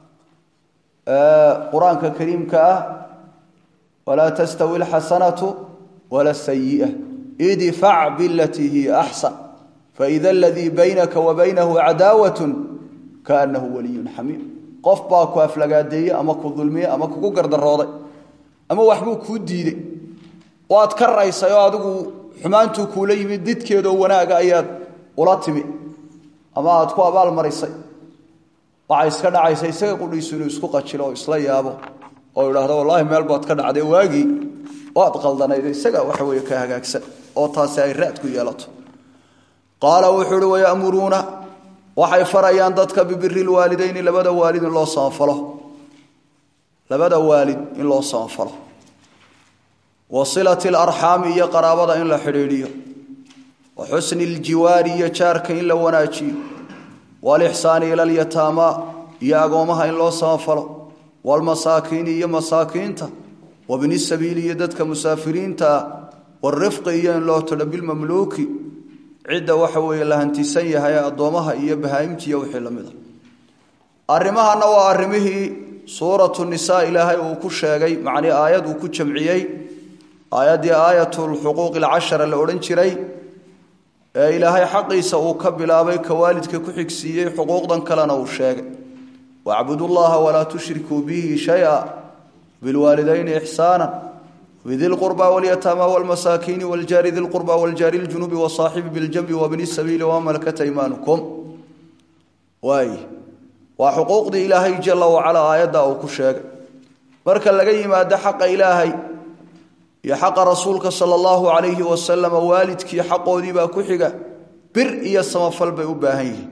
qur-aanka kariimka ah walaa tastawi alxasanatu wala sayi'a idfac bilatii hiya axsan faida aladii baynaka wa baynahu cadaawat kaanahu waliyun xamiim qof baa ku aflagaadeeye ama ku dulmiye ama kugu gardarooday ama waxbuu kuu diiday waad ka raysay oo adigu xumaantuu kuula yimid didkeedoo wanaaga ayaad ula timi ama aad ku abaalmarisay waxay iska dhacaysa isaga qudhiisu inuu isku qajilo oo isla yaabo oo idhaahdo wallaahi meel baad ka dhacday waagii waad qaldanayd isaga waxa weeye ka hagaagsan oo taasi ay raad ku yeelato qaala wuxuu uhi wayamuruuna waxay farayaan dadka bibiri lwaalidayni labada waalid in loo samafalo labada waalid in loo samafalo wa silati alarxaami iyo qaraabada in la xidhiidhiyo wa xusni ljiwaari iyo jaarka in la wanaajiyo walixsaani ila alyataamaa iyo agoomaha in loo samafalo walmasaakiini iyo masaakiinta wabni sabiili iyo dadka musaafiriinta ah warifqi iyo in loo todho bilmamluuki cidda waxa weeye la hantisan yahay addoomaha iyo bahaa'imtiiyo wixii la mida arrimahana waa arrimihii suuratu nisaa ilaahay uu ku sheegay macnii aayad uu ku jamciyey aayaddii aayatulxuquuqi alcashara la odhan jiray ee ilaahay xaqiisa uu ka bilaabay ka waalidka ku xigsiiyey xuquuqdan kalena uu sheegay wacbudu llaha walaa tushrikuu bihi shaya bilwaalidayni ixsaana bidi lqurba walyataama wlmasaakiini wljaari di lqurba wljaari ljunubi wasaaxibi biljanbi wabni sabiili wama malakat aymaanukum waay waa xuquuqdii ilaahay jala wacala aayadda uu ku sheegay marka laga yimaado xaqa ilaahay iyo xaqa rasuulka sala allahu calayhi wasalama waalidkii xaqoodiibaa ku xiga bir iyo samafal bay u baahan yihiin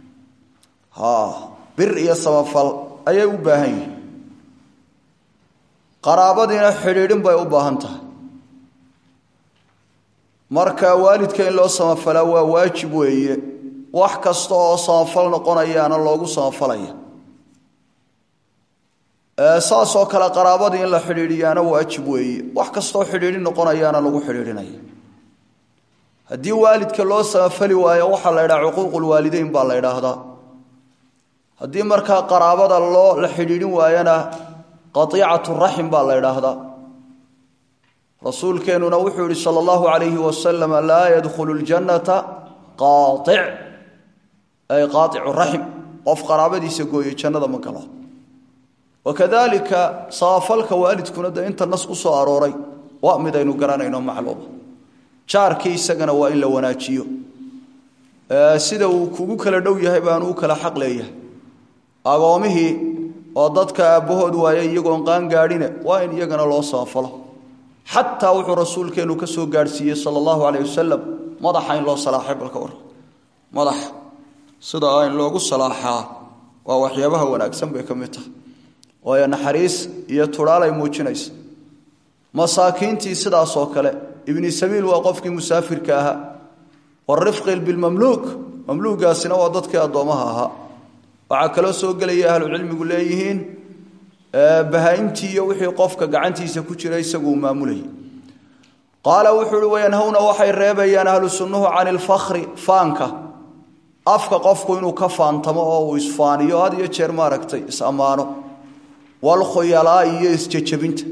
bir iyo samafal ayay u baahan yihiin qaraabadiina xidhiidhin bay u baahan tahay marka waalidka in loo samafalaa waa waajib weeye wax kasta oo samafal noqonayaana loogu samafalaya saasoo kale qaraabadii in la xidhiidhiyaana waajib weeye wax kastaoo xidhiidhin noqonayaana lagu xidhiidhinaya haddii waalidka loo samafali waayo waxaa la ydhaha cuquuqulwaalideyn baa la ydhaahdaa haddii markaa qaraabada loo la xidhiidhin waayana qaiicatu raxim baa la ydhaahdaa rasuulkeennuna wuxuu yihi sala allahu calayhi wasalam laa yadkhulu ljannata qaatic ay qaaicu raxim qof qaraabadiisa gooyey jannada ma galo wakadalika samafalka waalidkuna de inta nas ku soo arooray waa mid aynu garanayno macluuma jaarkii isagana waa in la wanaajiyo sida uu kugu kala dhow yahay baanu u kala xaq leeyahay agoomihii oo dadka aabbahood waayay iyagoon qaan gaadhine waa in iyagana loo samafalo xataa wuxuu rasuulkeennu ka soo gaadhsiiyey sala allahu calayh wasalam madaxa in loo salaaxay balka war madaxa sidaa in loogu salaaxaa waa waxyaabaha wanaagsan bay ka mid tahay waayo naxariis iyo tudhaalay muujinaysa masaakiintii sidaasoo kale ibni sabiil waa qofkii musaafirka ahaa warifqi bilmamluuk mamluugaasina waa dadkii addoommaha ahaa waxaa kaloo soo gelaya ahlucilmigu leeyihiin bahaa'imtii iyo wixii qofka gacantiisa ku jira isaguu maamulayay qaala wuxuu uhi wayanhawna waxay reebayaan ahlu sunnuhu cani ilfakhri faanka afka qofku inuu ka faantamo oo uu isfaaniyo had iyo jeer maaragtay is-ammaano walkhuyalaa iyo isjejabinta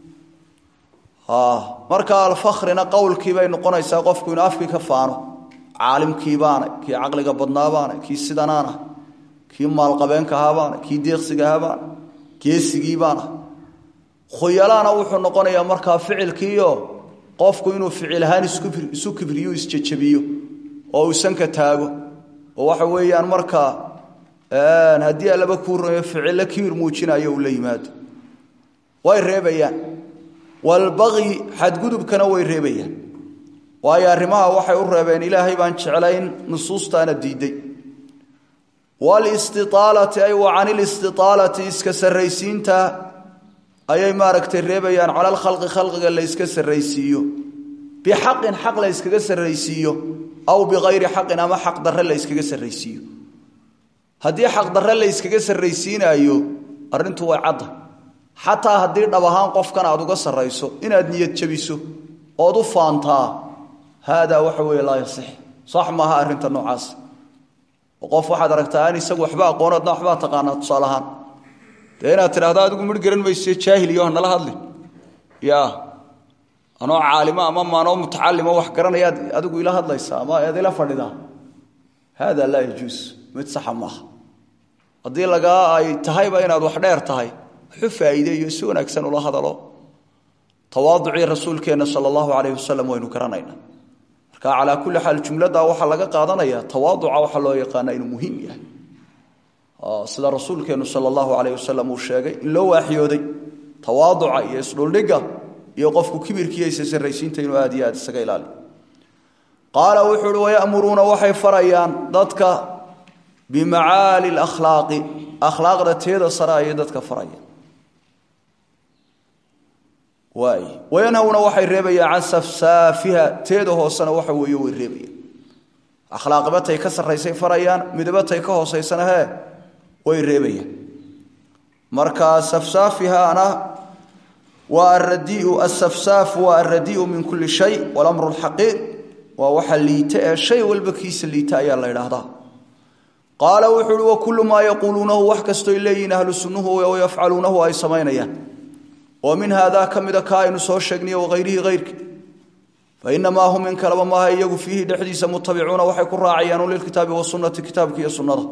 marka alfakhrina qowlkii bay noqonaysaa qofku inuu afkii ka faano caalimkiibaana kii caqliga badnaabaana kii sidanaana kii maalqabeenka ahabaana kii deeqsiga ahabaana geesigiibaana khuyalaana wuxuu noqonayaa markaa ficilkiio qofku inuu ficil ahaan isu kibriyo isjejabiyo oo uu sanka taago oo waxa weeyaan markaa haddii allaba kuu rumeeyo ficillo kibir muujinayo uu la yimaado way reebayaan walbaqyi xadgudubkana way reebayaan waayo arrimaha waxay u reebeen ilaahay baan jeclayn nusuustaana diiday walistiaalati ay wa can ilistiaalati iska sarraysiinta ayay maaragtay reebayaan cala alkhalqi khalqiga la yska sarraysiiyo bixaqin xaq la yskaga sarraysiiyo aw bikayri xaqin ama xaq darre la yskaga sarraysiiyo haddii xaq darre la yskaga sarraysiinaayo arrintu way cadda xataa haddii dhab ahaan qofkan aad uga sarrayso inaad niyad jabiso ood u faantaa haadaa waxa weeye laa yasix sax maaha arrinta noocaas oo qof waxaad aragtaa aan isagu waxba aqoon adna waxbaa taqaanaa tusaale ahaan dee inaad tidhahdo adigu midh garan mayse jaahiliyo nala hadli ya anoo caalimo ama maanoo mutacalimo wax garanayaad adigu ila hadlaysaa ama eed ila fadhidaa haadaa laa yajuus mid saxa maaha haddii lagaa ay tahayba inaad wax dheer tahay waxu faa'iideeyo si wanaagsan ula hadalo tawaaducii rasuulkeenna sala allahu calayhi wasalam waynu garanaynaa marka calaa kulli xaal jumladdaa waxaa laga qaadanayaa tawaaduca waxaa loo yaqaana inuu muhiim yahay sida rasuulkeennu sala allahu calayh wasalam uu sheegay in loo waaxyooday tawaaduca iyo isdhuldhigga iyo qofku kibirkiiyo isa sarraysiinta inuu aad iyo aad isaga ilaaliyo qaala wuxuu uhi wayamuruuna waxay farayaan dadka bimacaali lakhlaaqi akhlaaqda teeda sare ayay dadka farayaan waay wayanhawna waxay reebayaan can safsaafiha teeda hoosena waxa weeye way reebayaan akhlaaqibatay ka sarraysay farayaan midabatay ka hoosaysana hee way reebayaan marka safsaafihaana waa aradiiu asafsaafu waa aradiiu min kulli shay walamru lxaqiiq waa waxa liita ee shay walba kiisa liita ayaa la idhaahdaa qaala wuxuu uhi wakullu maa yaquuluunahu wax kastoy leeyihiin ahlu sunnuhu yafcaluunahu ay samaynayaan oo min haadaa ka mida ka aynu soo sheegniy wahayrihi hayrki fainamaa hum in kaleba maaha iyagu fiihi dhexdiisa mutabicuuna waxay ku raacayaan lilkitaabi wasunati kitaabka iyo sunnada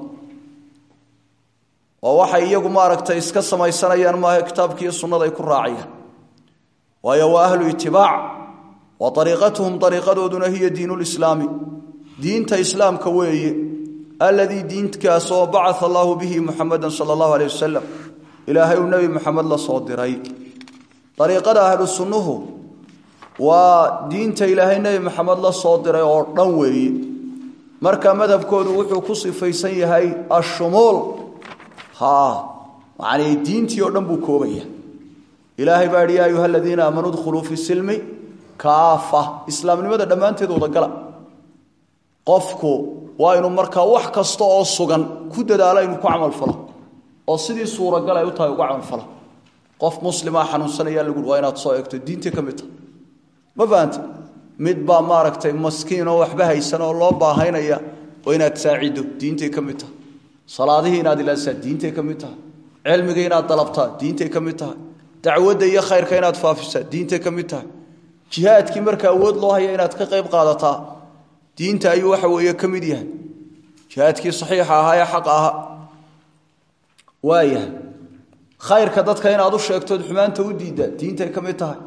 oo waxay iyagu maaragtay iska samaysanayaan maaha kitaabka iyo sunnada ay ku raacayaan waayo waa ahlu itibaac wa ariiqatuhum ariiqadooduna hiya diin lislaami diinta islaamka weeye aladii diinkaasoo bacaa allaahu bihi muxameda sala allahu aleyh wasalam ilaahay uu nebi muxamed la soo diray ariiqada ahlu sunnuhu waa diinta ilaahay nebi maxamed la soo diray oo dhan weeye marka madhabkoodu wuxuu ku sifaysan yahay ashumuul ha macnii diintii oo dhan buu koobaya ilaahay baa yidhi yaa ayuha aladiina aamanuu dkhuluu fi silmi kaafa islaamnimada dhammaanteed wadagala qofku waa inuu markaa wax kasta oo sugan ku dadaalo inuu ku camalfalo oo sidii suuragal ay u tahay uga camalfalo qof muslima xanuunsanayaa lagu waa inaad soo eegto diintay ka mid tahay ma fahanta mid baa maaragtay maskiin oo waxba haysan oo loo baahaynaya oo inaad saacido diintay ka mid tahay salaadihii inaad ilaalisaa diintay ka mid tahay cilmiga inaad dalabtaa diintay ka mid tahay dacwadda iyo khayrka inaad faafisaa diintay ka mid tahay jihaadkii marka awood loo haya inaad ka qayb qaadataa diinta ayuu waxa weeye ka mid yahay jihaadkii saxiixa ahaa ee xaqa ahaa waayahay khayrka dadka inaad u sheegtood xumaanta u diiddaa diintay ka mid tahay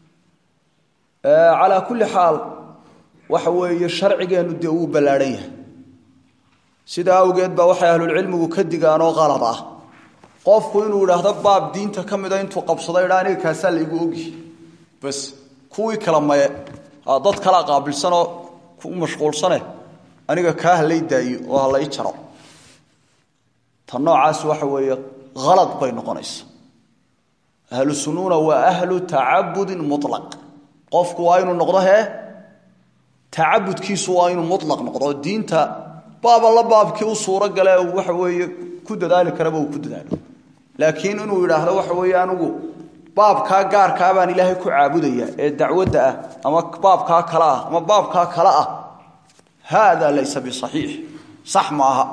calaa kulli xaal waxa weeye sharcigeennu dee wuu ballaadhan yahay sidaa awgeed baa waxay ahlulcilmigu ka digaanoo qalad ah qofku inuu idhaahdo baab diinta ka mida intuu qabsado idha aniga kaasaa laygu ogyi bas kuwii kala maye dad kala qaabilsanoo ku mashquulsane aniga kaa halay daayo oo halay jaro ta noocaas waxa weeye halad bay noqonaysa ahlu sunnuuna waa ahlu tacabudin mulaq qofku waa inuu noqdo hee tacabudkiisu waa inuu mulaq noqdo diinta baaba la baabkii u suuro gale waxa weeye ku dadaali karaba uu ku dadaalo laakiin inuu yidhaahdo waxa weeye anigu baabkaa gaarkaa baan ilaahay ku caabudaya ee dacwadda ah ama baabkaa kale ah ama baabkaa kale ah hada laysa bisaxiix sax ma aha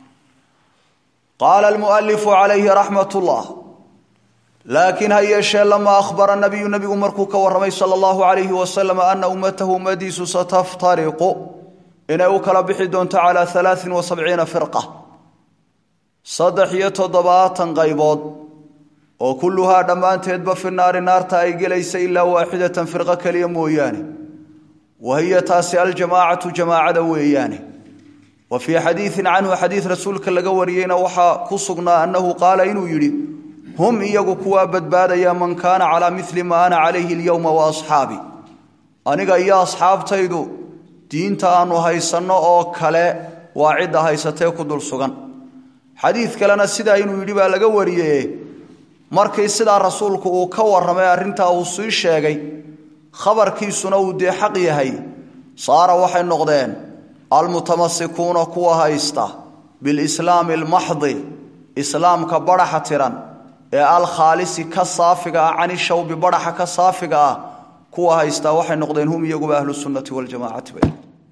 qaala almualifu calayhi raxmat ullah laakiin ha yeeshee lamaa ahbara nabiyu nabigu markuu ka warramay sala allahu calayhi wasalam ana ummatahu ummadiisu sataftariqu inay u kala bixi doonto calaa alaain wa sabciina firqa saddex iyo toddobaatan qaybood oo kulluhaa dhammaanteedba fi naari naarta ay gelaysa ilaa waaxidatan firqo keliya mooyaane wa hiya taasi aljamaacatu jamaacada weeyaane wa fii xadiidin canhu xadiid rasuulka laga wariyeyna waxaa ku sugnaa annahu qaala inuu yidhi hum iyagu kuwaa badbaadaya man kaana calaa mili ma ana calayhi alyowma wa asxaabi aniga iyo asxaabtaydu diinta aanu haysanno oo kale waa cidda haysatee ku dul sugan xadiid kalena sidaa inuu yidhi baa laga wariye markii sidaa rasuulku uu ka warramay arrintaa uu sii sheegay khabarkiisuna uu dee xaq yahay saara waxay noqdeen almutamasikuuna kuwa haysta bilislaami almaxdi islaamka badhaxa tiran ee alkhaalisi ka saafiga ah cani shawbi badhaxa ka saafiga ah kuwa haystaa waxay noqdeen hum iyaguba ahlu sunnati waljamaacati bay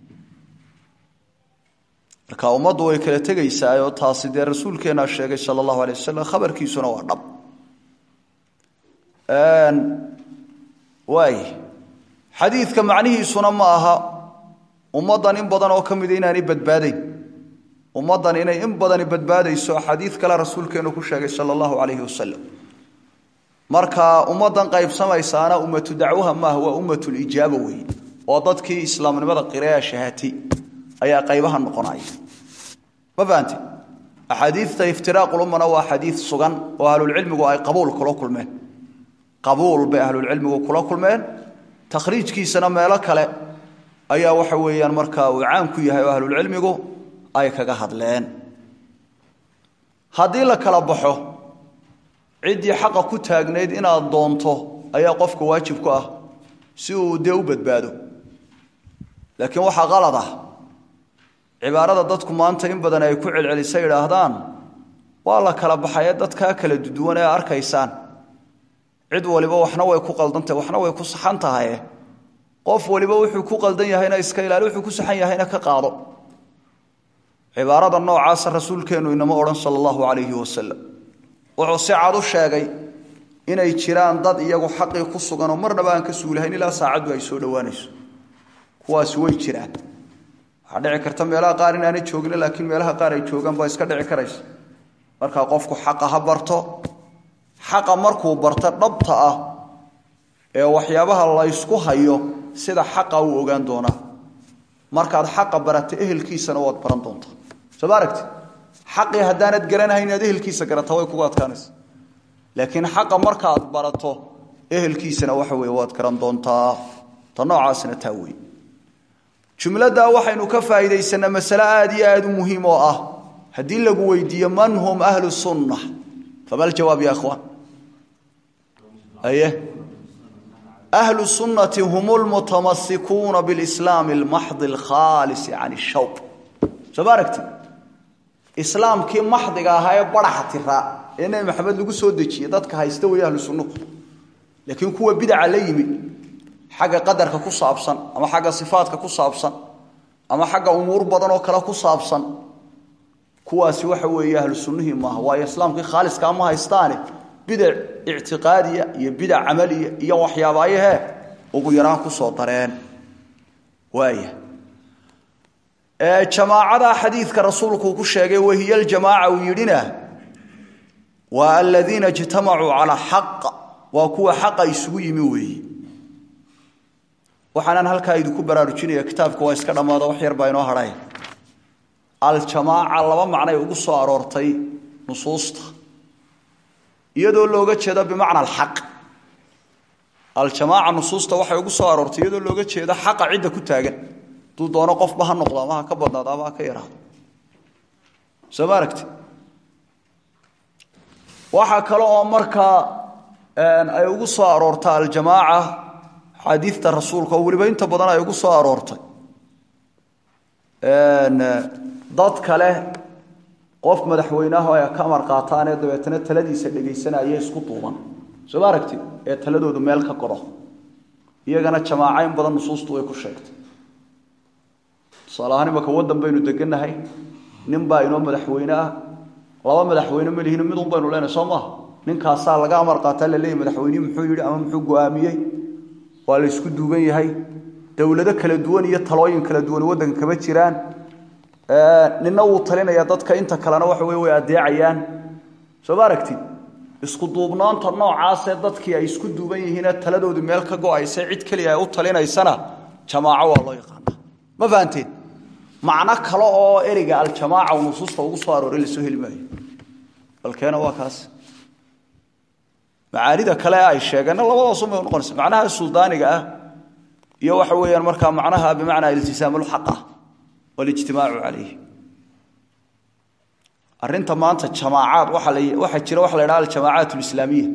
marka ummaddu way kala tegaysaa oo taasi dee rasuulkeennaa sheegay sala allahu alay wasalam khabarkiisuna waa dhab waay xadiidka macnihiisuna ma aha ummaddan in badan oo ka mida inaanay badbaadayn ummaddan inay in badani badbaadayso xadiid kale rasuulkeennu ku sheegay sala allahu calayhi wasalam marka ummaddan qaybsamaysaana ummatu dacwaha maaha waa ummatulijaaba weeye oo dadkii islaamnimada qiraya shahaatay ayaa qaybaha noqonaya ma fahamte axaadiidta iftiraaqulummana waa xadiid sugan oo ahlulcilmigu ay qabuul kula kulmeen qabuul bay ahlulcilmigu kula kulmeen takhriijkiisana meelo kale ayaa waxa weeyaan markaa uu caan ku yahay oo ahlulcilmigu ay kaga hadleen haddii la kala baxo ciddii xaqa ku taagnayd inaad doonto ayaa qofka waajib ku ah si uu dee u badbaado laakiin waxaa qalad ah cibaarada dadku maanta in badan ay ku celcelisa idhaahdaan waa la kala baxaye dadkaa kala duduwan ee arkaysaan cid waliba waxna way ku qaldantahy waxna way ku saxan tahaye qof waliba wuxuu ku qaldan yahayna iska ilaali wuxuu ku saxan yahayna ka qaado cibaarada noocaasa rasuulkeennu inama odhan sala allahu calayhi wasalam wuxuu si cad u sheegay inay jiraan dad iyagu xaqii ku suganoo marnaba aan ka suulahayn ilaa saacaddu ay soo dhowaanayso kuwaasi way jiraan waxaa dhici karta meelaha qaar inaanay joogin laakiin meelaha qaar ay joogaan baa iska dhici karaysa markaa qofku xaqa ha barto xaqa markuu barto dhabta ah ee waxyaabaha laysku hayo sida xaqa uu ogaan doonaa markaad xaqa barata ehelkiisana waad baran doontaa soo ma aragti xaqii haddaanad garanahayn inaad ehelkiisa garata way kugu adkaanaysa laakiin xaqa markaad barato ehelkiisana waxa weye waad garan doontaa ta noocaasna taa wey jumladdaa waxaynu ka faa'iidaysanaa masale aada iyo aada u muhiim oo ah haddii lagu weydiiyo man hum ahlu sunna fama aljawaab ya ikhwaan aye ahlu sunnati hum lmutamasikuuna bilislaami almaxdi alkhaalisi can shawb soo ma aragti islaamkii maxdiga ahaa ee baraxa tiraa ee nebi maxamed lagu soo dejiyey dadka haysta wey ahlu sunnuhu laakiin kuwa bidaca la yimi xagga qadarka ku saabsan ama xagga sifaadka ku saabsan ama xagga umuur badan oo kale ku saabsan kuwaasi waxa weeye ahlu sunnihii maaha waayo islaamkii khaaliska ma haystaane bidac ictiqaadiya iyo bidac camaliya iyo waxyaabaayahee ugu yaraan kusoo dareen waaya jamaacada xadiidka rasuulku uu ku sheegay wahiya ljamaaca uu yidhina waa aladiina ijtamacuu calaa xaq waa kuwa xaqa isugu yimi weeye waxaanaan halkaa idinku baraarujinaya kitaabka waa iska dhammaado wax yar baa inoo hadhay aljamaaca laba macnay ugu soo aroortay nusuusta iyadoo looga jeedo bimacna alxaq aljamaaca nusuusta waxay ugu soo aroortay iyadoo looga jeedo xaqa cidda ku taagan hadduu doono qofba ha noqdo ama ha ka badnaado ama ha ka yaraado soo ma aragti waxaa kale oo markaa ay ugu soo aroorta aljamaaca xaadiidta rasuulka oo weliba inta badan ay ugu soo aroortay dad kale qof madaxweyneaho ay ka amar qaataanee dabeetana taladiisa dhegaysanaya isku duuban soo ma aragti ee taladoodu meel ka godo iyagana jamaaco in badan nusuustu way ku sheegtay tusaale ahaan imaka waddan baynu degannahay nin baa inoo madaxweyne ah laba madaxweyne ma lihino midun baynu leenahay soo maaha ninkaasaa laga amar qaataa la leeyahy madaxweynihii muxuu yidhi ama muxuu go-aamiyey waa la isku duuban yahay dowlado kala duwan iyo talooyin kala duwan waddanka kama jiraan nina wuu talinaya dadka inta kalena waxa wey way adeecayaan soo ma aragtid isku duubnaanta noocaasee dadkii ay isku duuban yihiinee taladoodu meel ka go-aysa cid keliya ay u talinaysana jamaaco waa loo yaqaanaa ma fahanteen macno kale oo ereyga aljamaaca uu nusuusta ugu soo arooray lasoo heli maayo balkeena waa kaas macaanida kale ay sheegeenna labadaasumay unoqonaysa macnaha suldaaniga ah iyo waxa weeyaan markaa macnaha bimacnaa iltisaamulxaq ah walijtimaacu calayh arrinta maanta jamaacaad waxaa jira waxa la ydhaha aljamaacaat alislaamiya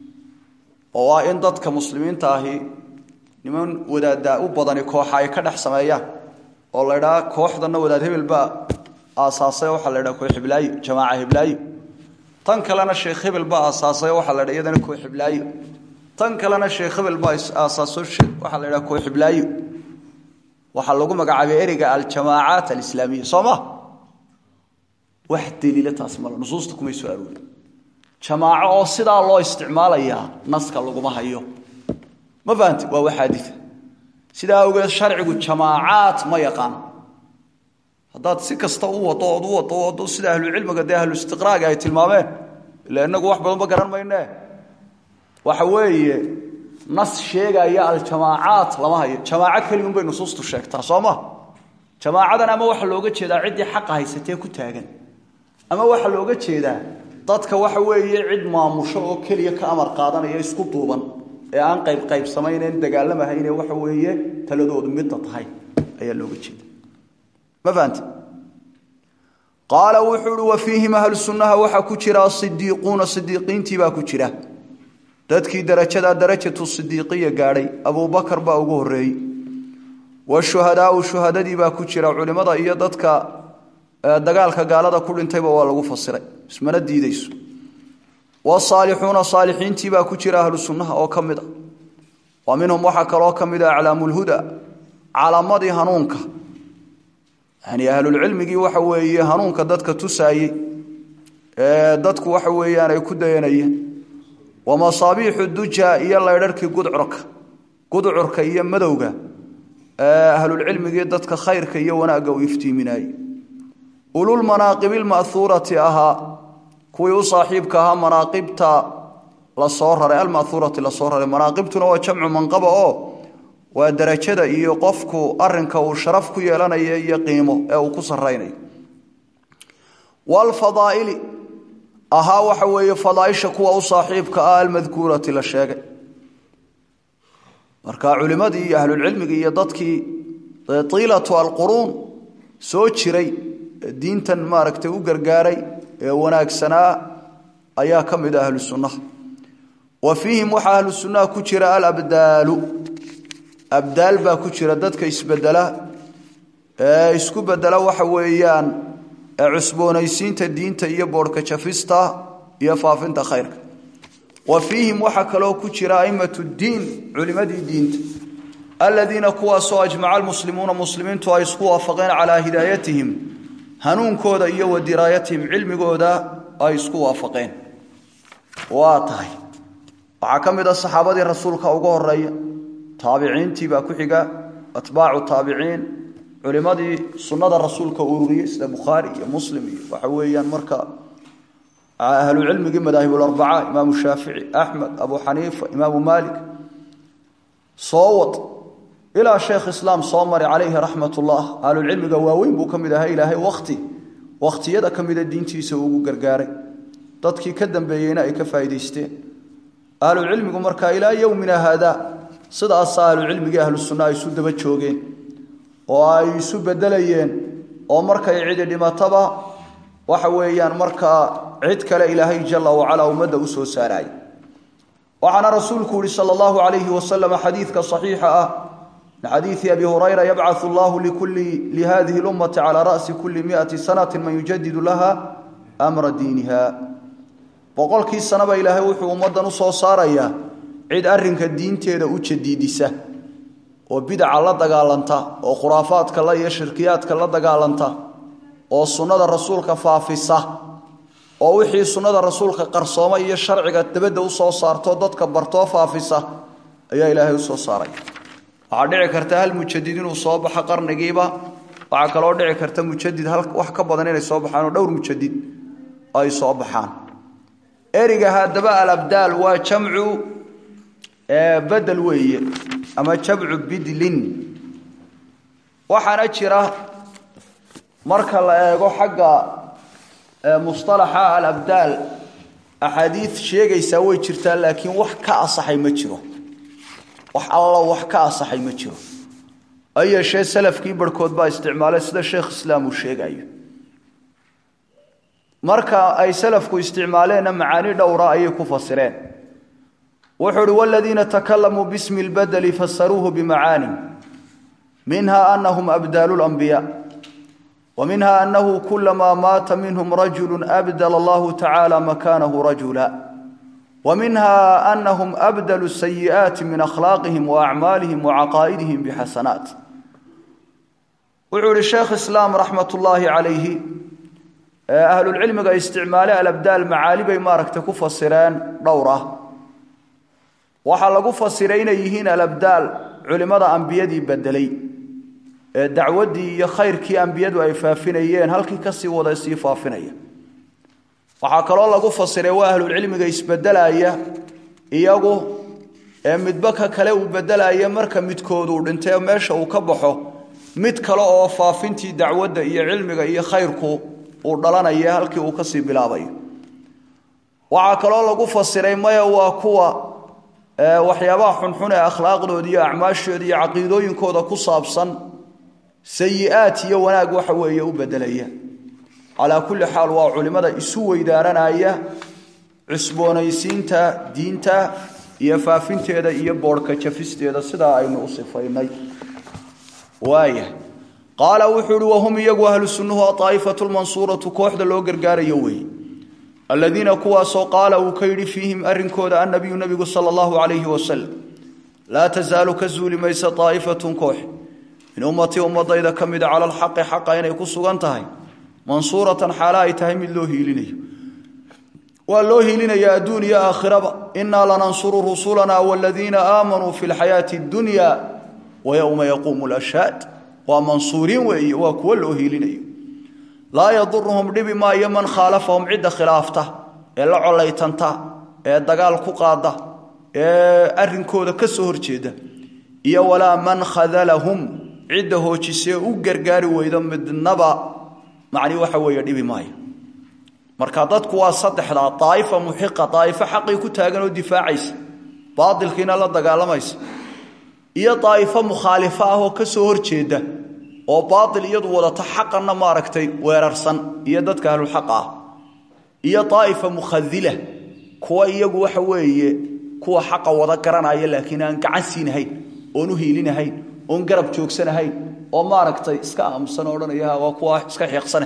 oo ah in dadka muslimiinta ahi niman wadaaddaa u badani kooxa ay ka dhex sameeyaan oo la ydhaha kooxdanna wadaad hebel baa aasaasay waxaa la ydhaha koox hiblaayo jamaaca hiblaayo tan kalena sheekh hebel baa aasaasay waxaa la ydhaha iyadana koox hiblaayo tan kalena sheekh hebel baa aasaaso waxaa la ydhaha koox hiblaayo waxaa lagu magacaabay ereyga aljamaacaat alislaamiya soo ma wax daliila taas male nusuusta kumay soo aroori jamaaco oo sidaa loo isticmaalayaa naska laguma hayo ma fahanti waa waxaadita sidaa awgeed sharcigu jamaacaat ma yaqaan haddaad si kasta u wado ood u wado wado sida ahlucilmiga dee ahlu istiqraaga ay tilmaameen ila inagu wax badanba garan maynee waxa weeye nas sheegaya aljamaacaat lama hayo jamaaco keligun bay nusuustu sheegtaa soo ma jamaacadan ama waxaa looga jeedaa ciddii xaqa haysatee ku taagan ama waxaa looga jeedaa dadka waxa weeye cid maamusho oo keliya ka amar qaadanaya isku duuban ee aan qaybqaybsamaynen dagaalamahayne waxa weeye taladoodu midda tahay ayaa looga jeeda ma fahamti qaala wuxuu uhi wa fiihim ahlu sunnaha waxaa ku jira asidiiquuna sidiiqiintii baa ku jira dadkii darajadaa darajatu sidiiqiya gaadhay abubakar baa ugu horreeyey washuhadaau shuhadadii baa ku jira culimmada iyo dadka dagaalka gaalada ku dhintayba waa lagu fasiray ismana diidayso wasaalixuuna saalixiintii baa ku jira ahlu sunnaha oo ka mid a wa minhum waxaa kaloo ka mid a aclaamulhuda calaamadii hanuunka yani ahlulcilmigii waxa weeye hanuunka dadka tusaayey ee dadku waxa weeyaan ay ku dayanayeen wa masaabiixu duja iyo laydharhkii gudcurka gudcurka iyo madowga ahlulcilmigii dadka khayrka iyo wanaagga uu iftiiminayey ululmanaaqibi lma'huurati ahaa kuwii u saaxiibka ahaa manaaqibta lasoo raray alma'huurati lasoo raray manaaqibtuna waa jamcu manqaba oo waa darajada iyo qofku arinka uu sharaf ku yeelanayo iyo qiimo ee uu ku saraynayo walfadaa'ili ahaa waxa weeye fadaaisha kuwa u saaxiibka ah almadkuurati la sheegay marka culimadii iyo ahlulcilmigii iyo dadkii tiilatu alquruun soo jiray diintan maaragtay u gargaaray ee wanaagsanaa ayaa ka mid a ahlu sunnaha wa fiihim waxaa ahlu sunnaha ku jira alabdaalu abdaal baa ku jira dadka isbedela ee isku bedela waxa weeyaan cusboonaysiinta diinta iyo boodhka jafista iyo faafinta khayrka wa fiihim waxaa kaloo ku jira aimatu diin culimadii diinta aladiina kuwaasoo ajmaca almuslimuuna muslimiintu ay isku waafaqeen calaa hidaayatihim hanuunkooda iyo wa diraayatihim cilmigooda ay isku waafaqeen waa tahay waxaa ka mid a saxaabadii rasuulka uga horeeya taabiciintii baa ku xiga atbaacu taabiciin culimadii sunnada rasuulka ururiyey sida bukhaari iyo muslim iyo waxa weeyaan marka ahlucilmigii madaahiblarbaca imaamu shaafici axmed abu xaniifa imaamu maalik soo wad ilaa sheekh islaam soo mari calayhi raxmat ullah ahlulcilmiga waaweyn buu ka mid ahaa ilaahay wakti wakhtiyada ka mida diintiisa ugu gargaaray dadkii ka dambeeyeyna ay ka faa'idaysteen ahlucilmigu markaa ilaa yowmina haada sidaasa ahlucilmigii ahlu sunna ay isu daba joogeen oo ay isu bedelayeen oo markay cidi dhimataba waxa weeyaan markaa cid kale ilaahay jala wacala ummadda u soo saaraay waxaana rasuulku yihi sal allahu alayhi wasalam xadiidka saxiixa ah min xadiidi abi hurayra yabcau allahu lihadihi lummati calaa ra'si kuli miati sanati man yujadidu laha amra diiniha boqolkii sanaba ilaahay wuxuu ummaddan u soo saarayaa cid arrinka diinteeda u jadiidisa oo bidaca la dagaalanta oo khuraafaadka la iyo shirkiyaadka la dagaalanta oo sunnada rasuulka faafisa oo wixii sunnada rasuulka qarsooma iyo sharciga dabadda u soo saarto dadka bartoo faafisa ayaa ilaahay u soo saaray waxaa dhici karta hal mujadid inuu soo baxo qarnigiiba waxaa kaloo dhici karta mujadid wax ka badan inay soo baxaan oo dhowr mujadid ay soo baxaan eriga haddaba alabdaal waa jamcu bedel weeye ama jamcu bidlin waxaana jira marka la eego xagga musطalaxa alabdaal axaadiid sheegaysaa way jirtaa laakiin wax ka asaxay ma jiro wax alla wax ka asaxay ma jiro ha yeeshee salafkii barhkood baa isticmaalay sida sheekh islaam uu sheegayo marka ay salafku isticmaaleenna macaani dhowra ayay ku fasireen wuxuu uhi waladiina takalamuu bismi اlbadeli fasaruuhu bimacaanin minha anahum abdaalu اlanbiya ومنها أنه كلما مات منهم رجل أبدل الله تعالى مكانه رجلا ومنها أنهم أبدلوا السيئات من أخلاقهم وأعمالهم وعقائدهم بحسنات وعور الشيخ إسلام رحمة الله عليه أهل العلم استعمال الأبدال معالي بما ركتكوا فصيران دورة وحلقوا فصيرين يهين الأبدال علماء أنبيادي بدلي dacwaddii iyo khayrkii ambiyadu ay faafinayeen halkii kasii wada sii faafinaya waxaa kaloo lagu fasiray waa ahlulcilmiga isbedelaya iyagu ee midba ka kale uu bedelaya marka midkood uu dhintay meesha uu ka baxo mid kale oo faafintii dacwadda iyo cilmiga iyo khayrku uu dhalanaya halkii uu kasii bilaabayo waxaa kaloo lagu fasiray maya waa kuwa waxyaabaha xunxun ee akhlaaqdooda iyo acmaashooda iyo caqiidooyinkooda ku saabsan sayi-aad iyo wanaag waxa weeye u bedelaya calaa kulli xaal waa culimmada isu weydaaranaya cusboonaysiinta diinta iyo faafinteeda iyo boodhka jafisteeda sidaa aynu u sifaynay waaya qaala wuxuu uhi wahum iyagu ahlu sunnuhu aaa'ifatu lmansuuratu kooxda loo gargaarayo weeye aladiina kuwaasoo qaala uu ka yidhi fiihim arrinkooda annabiyu nebigu sala allahu calayhi wasalam laa tasaalu ka zuuli maysa aa'ifatun koox min ummatii ummadayda ka mida cala alxaqi xaqa inay ku sugan tahay mansuuratan xaale ay tahay mid loo hiilinayo waa loo hiilinaya adduun iyo aakhiraba innaa lanansuru rusulanaa waladiina aamanuu fi lxayaati addunya wa yowma yaquumu lashhaad waa mansuuriin weeye waa kuwo loo hiilinayo laa yaduruhum dhibi maayo man khaalafahum cidda khilaafta ee la colaytanta ee dagaal ku qaada ee arrinkooda ka soo horjeeda iyo walaa man khadalahum cidda hoojisee u gargaari weydo midnaba macni waxa weeye dhibi maayo marka dadku waa saddexdaa daaifa muxiqa daa'ifo xaqii ku taagan oo difaacaysa baatilkiina la dagaalamaysa iyo daa'ifo mukhaalifa ah oo ka soo horjeeda oo baatil iyadu wadata xaqanna maaragtay weerarsan iyo dadka ahlulxaqa ah iyo daa'ifa mukhadila kuwa iyagu waxa weeye kuwa xaqa wada garanaya laakiin aan gacan siinahayn oon u hiilinahayn oon garab joogsanahayn oo maaragtay iska aamusan oo odhanaya waa kuwa iska xiiqsane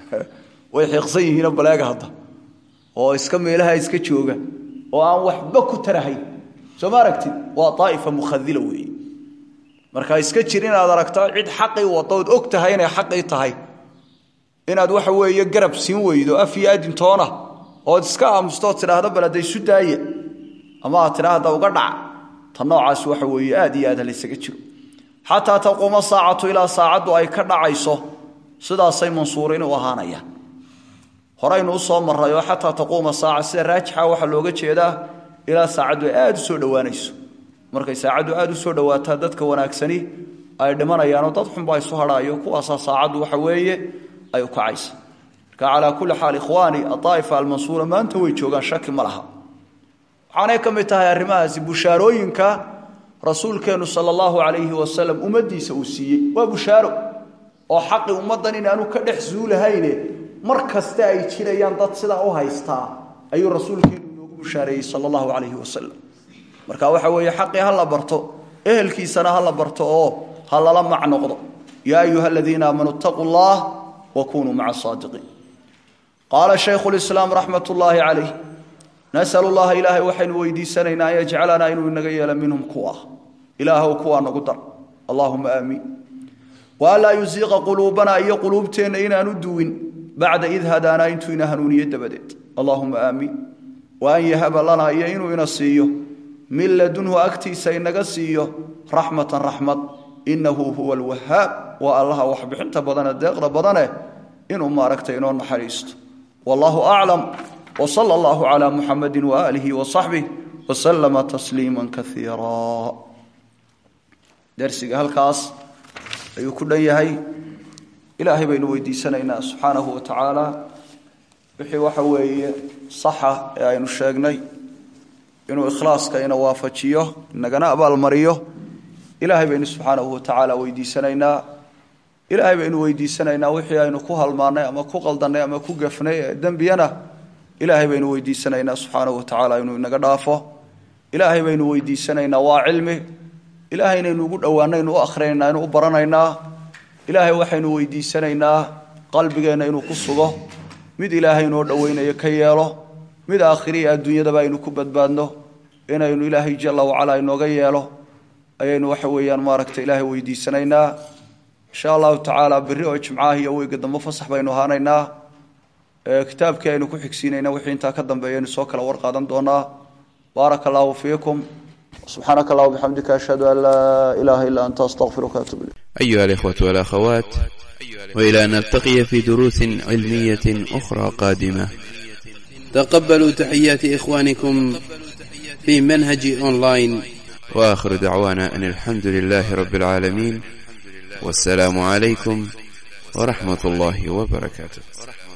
way xiiqsan yihiinoo baleega hadda oo iska meelaha iska jooga oo aan waxba ku tarahayn soo ma aragtid waa daa'ifa mukhadila weeye marka iska jir inaad aragto cid xaqii wadaood og tahay inay xaqii tahay inaad waxa weeye garab siin weydo af iyo adintoona ood iska aamustood tidhaahdo balada isu daaya ama aad tidhaahda uga dhac ta noocaas waxa weeye aad iyo aad halaysaga jiro xataa taquuma saacatu ilaa saacaddu ay ka dhacayso sidaasay mansuuriin u ahaanayaan horaynu usoo maray oo xataa taquuma saaca sida raajixa waxaa looga jeedaa ilaa saacaddu ay aada u soo dhowaanayso markay saacaddu aada u soo dhowaataa dadka wanaagsani ay dhimanayaanoo dad xunbaa isu hadhaayo kuwaasaa saacaddu waxa weeye ay u kacaysa marka calaa kulli xaal ikhwaani adaa'ifa almansuura maanta way joogaan shaki ma laha waxaanay ka mid tahay arrimahaasi bushaarooyinka rasuulkeennu sala allahu calayhi wasalam ummaddiisa uu siiyey waa bushaaro oo xaqi ummaddan inaanu ka dhex suulahayne mar kaste ay jirayaan dad sidaa u haystaa ayuu rasuulkeennu inoogu bushaareeyey sala allahu calayhi wasalam marka waxa weeye xaqii ha la barto ehelkiisana ha la barto oo ha lala mac noqdo yaa ayuha aladiina aamanuu itaquu llah wa kunuu maca asaadiqiin qaala shaykhu lislaam raxmat ullaahi calayh nasalu llaha ilaahay waxaynu weydiisanaynaa an yajcalanaa inuu inaga yeelo minhum kuwa ilaahw kuwaa nagu dar allahuma aamiin wa anlaa yusiiqa quluubanaa iyo quluubteenna inaanu duwin bacda id hadaanaa intuu ina hanuuniye dabadeed allahuma aamiin wa an yahaba lanaa iyo inuu ina siiyo min ladunhu agtiisa inaga siiyo raxmatan raxmad inahu huwa alwahaab waa allaha waxbixinta badane deeqda badane inuu maaragtay inoo naxariisto wallaahu aclam wsala allahu calaa muxamadi waaalihi wasaxbih waslama tasliima kaiira darsiga halkaas ayuu ku dhan yahay ilaahay baynu weydiisanaynaa subxaanahu wa tacaala wixii waxa weeye saxa ee aynu sheegnay inuu ikhlaaska ina waafajiyo inagana abaalmariyo ilaahay baynu subxaanahu wa tacaala weydiisanaynaa ilaahay baynu weydiisanaynaa wixii aynu ku halmaannay ama ku qaldannay ama ku gafnay ee dembiyana ilaahay baynu weydiisanaynaa subxaanahu wa tacaala inuu inaga dhaafo ilaahay baynu weydiisanaynaa waa cilmi ilaahay inaynu ugu dhowaanno aynu u akhrinaynaa aynu u baranaynaa ilaahay waxaynu weydiisanaynaa qalbigeenna inuu ku sugo mid ilaahay inoo dhoweynayo ka yeelo mid aakhiriya adduunyadaba aynu ku badbaadno inaynu ilaahay jalla wacalaa inooga yeelo ayaynu waxa weeyaan maaragta ilaahay weydiisanaynaa insha allahu tacaala berri oo jimcaah iyo weyga dambe fasax baynu ahaanaynaa kitaabkii aynu ku xigsiinayna wixii intaa ka dambeeyaynu soo kala warqaadan doonaa baaraka allahu fiikum subxaanaka allah bixamdika ashhadu an laa ilaaha illa anta astaqfiruka atub ilayk أيها الإخوة والأخوات وإلى أن نلتقي في دروس علمية أخرى قادمة تقبلوا تحيات إخوانكم في منهج أونلاين وآخر دعوانا أن الحمد لله رب العالمين والسلام عليكم ورحمة الله وبركاته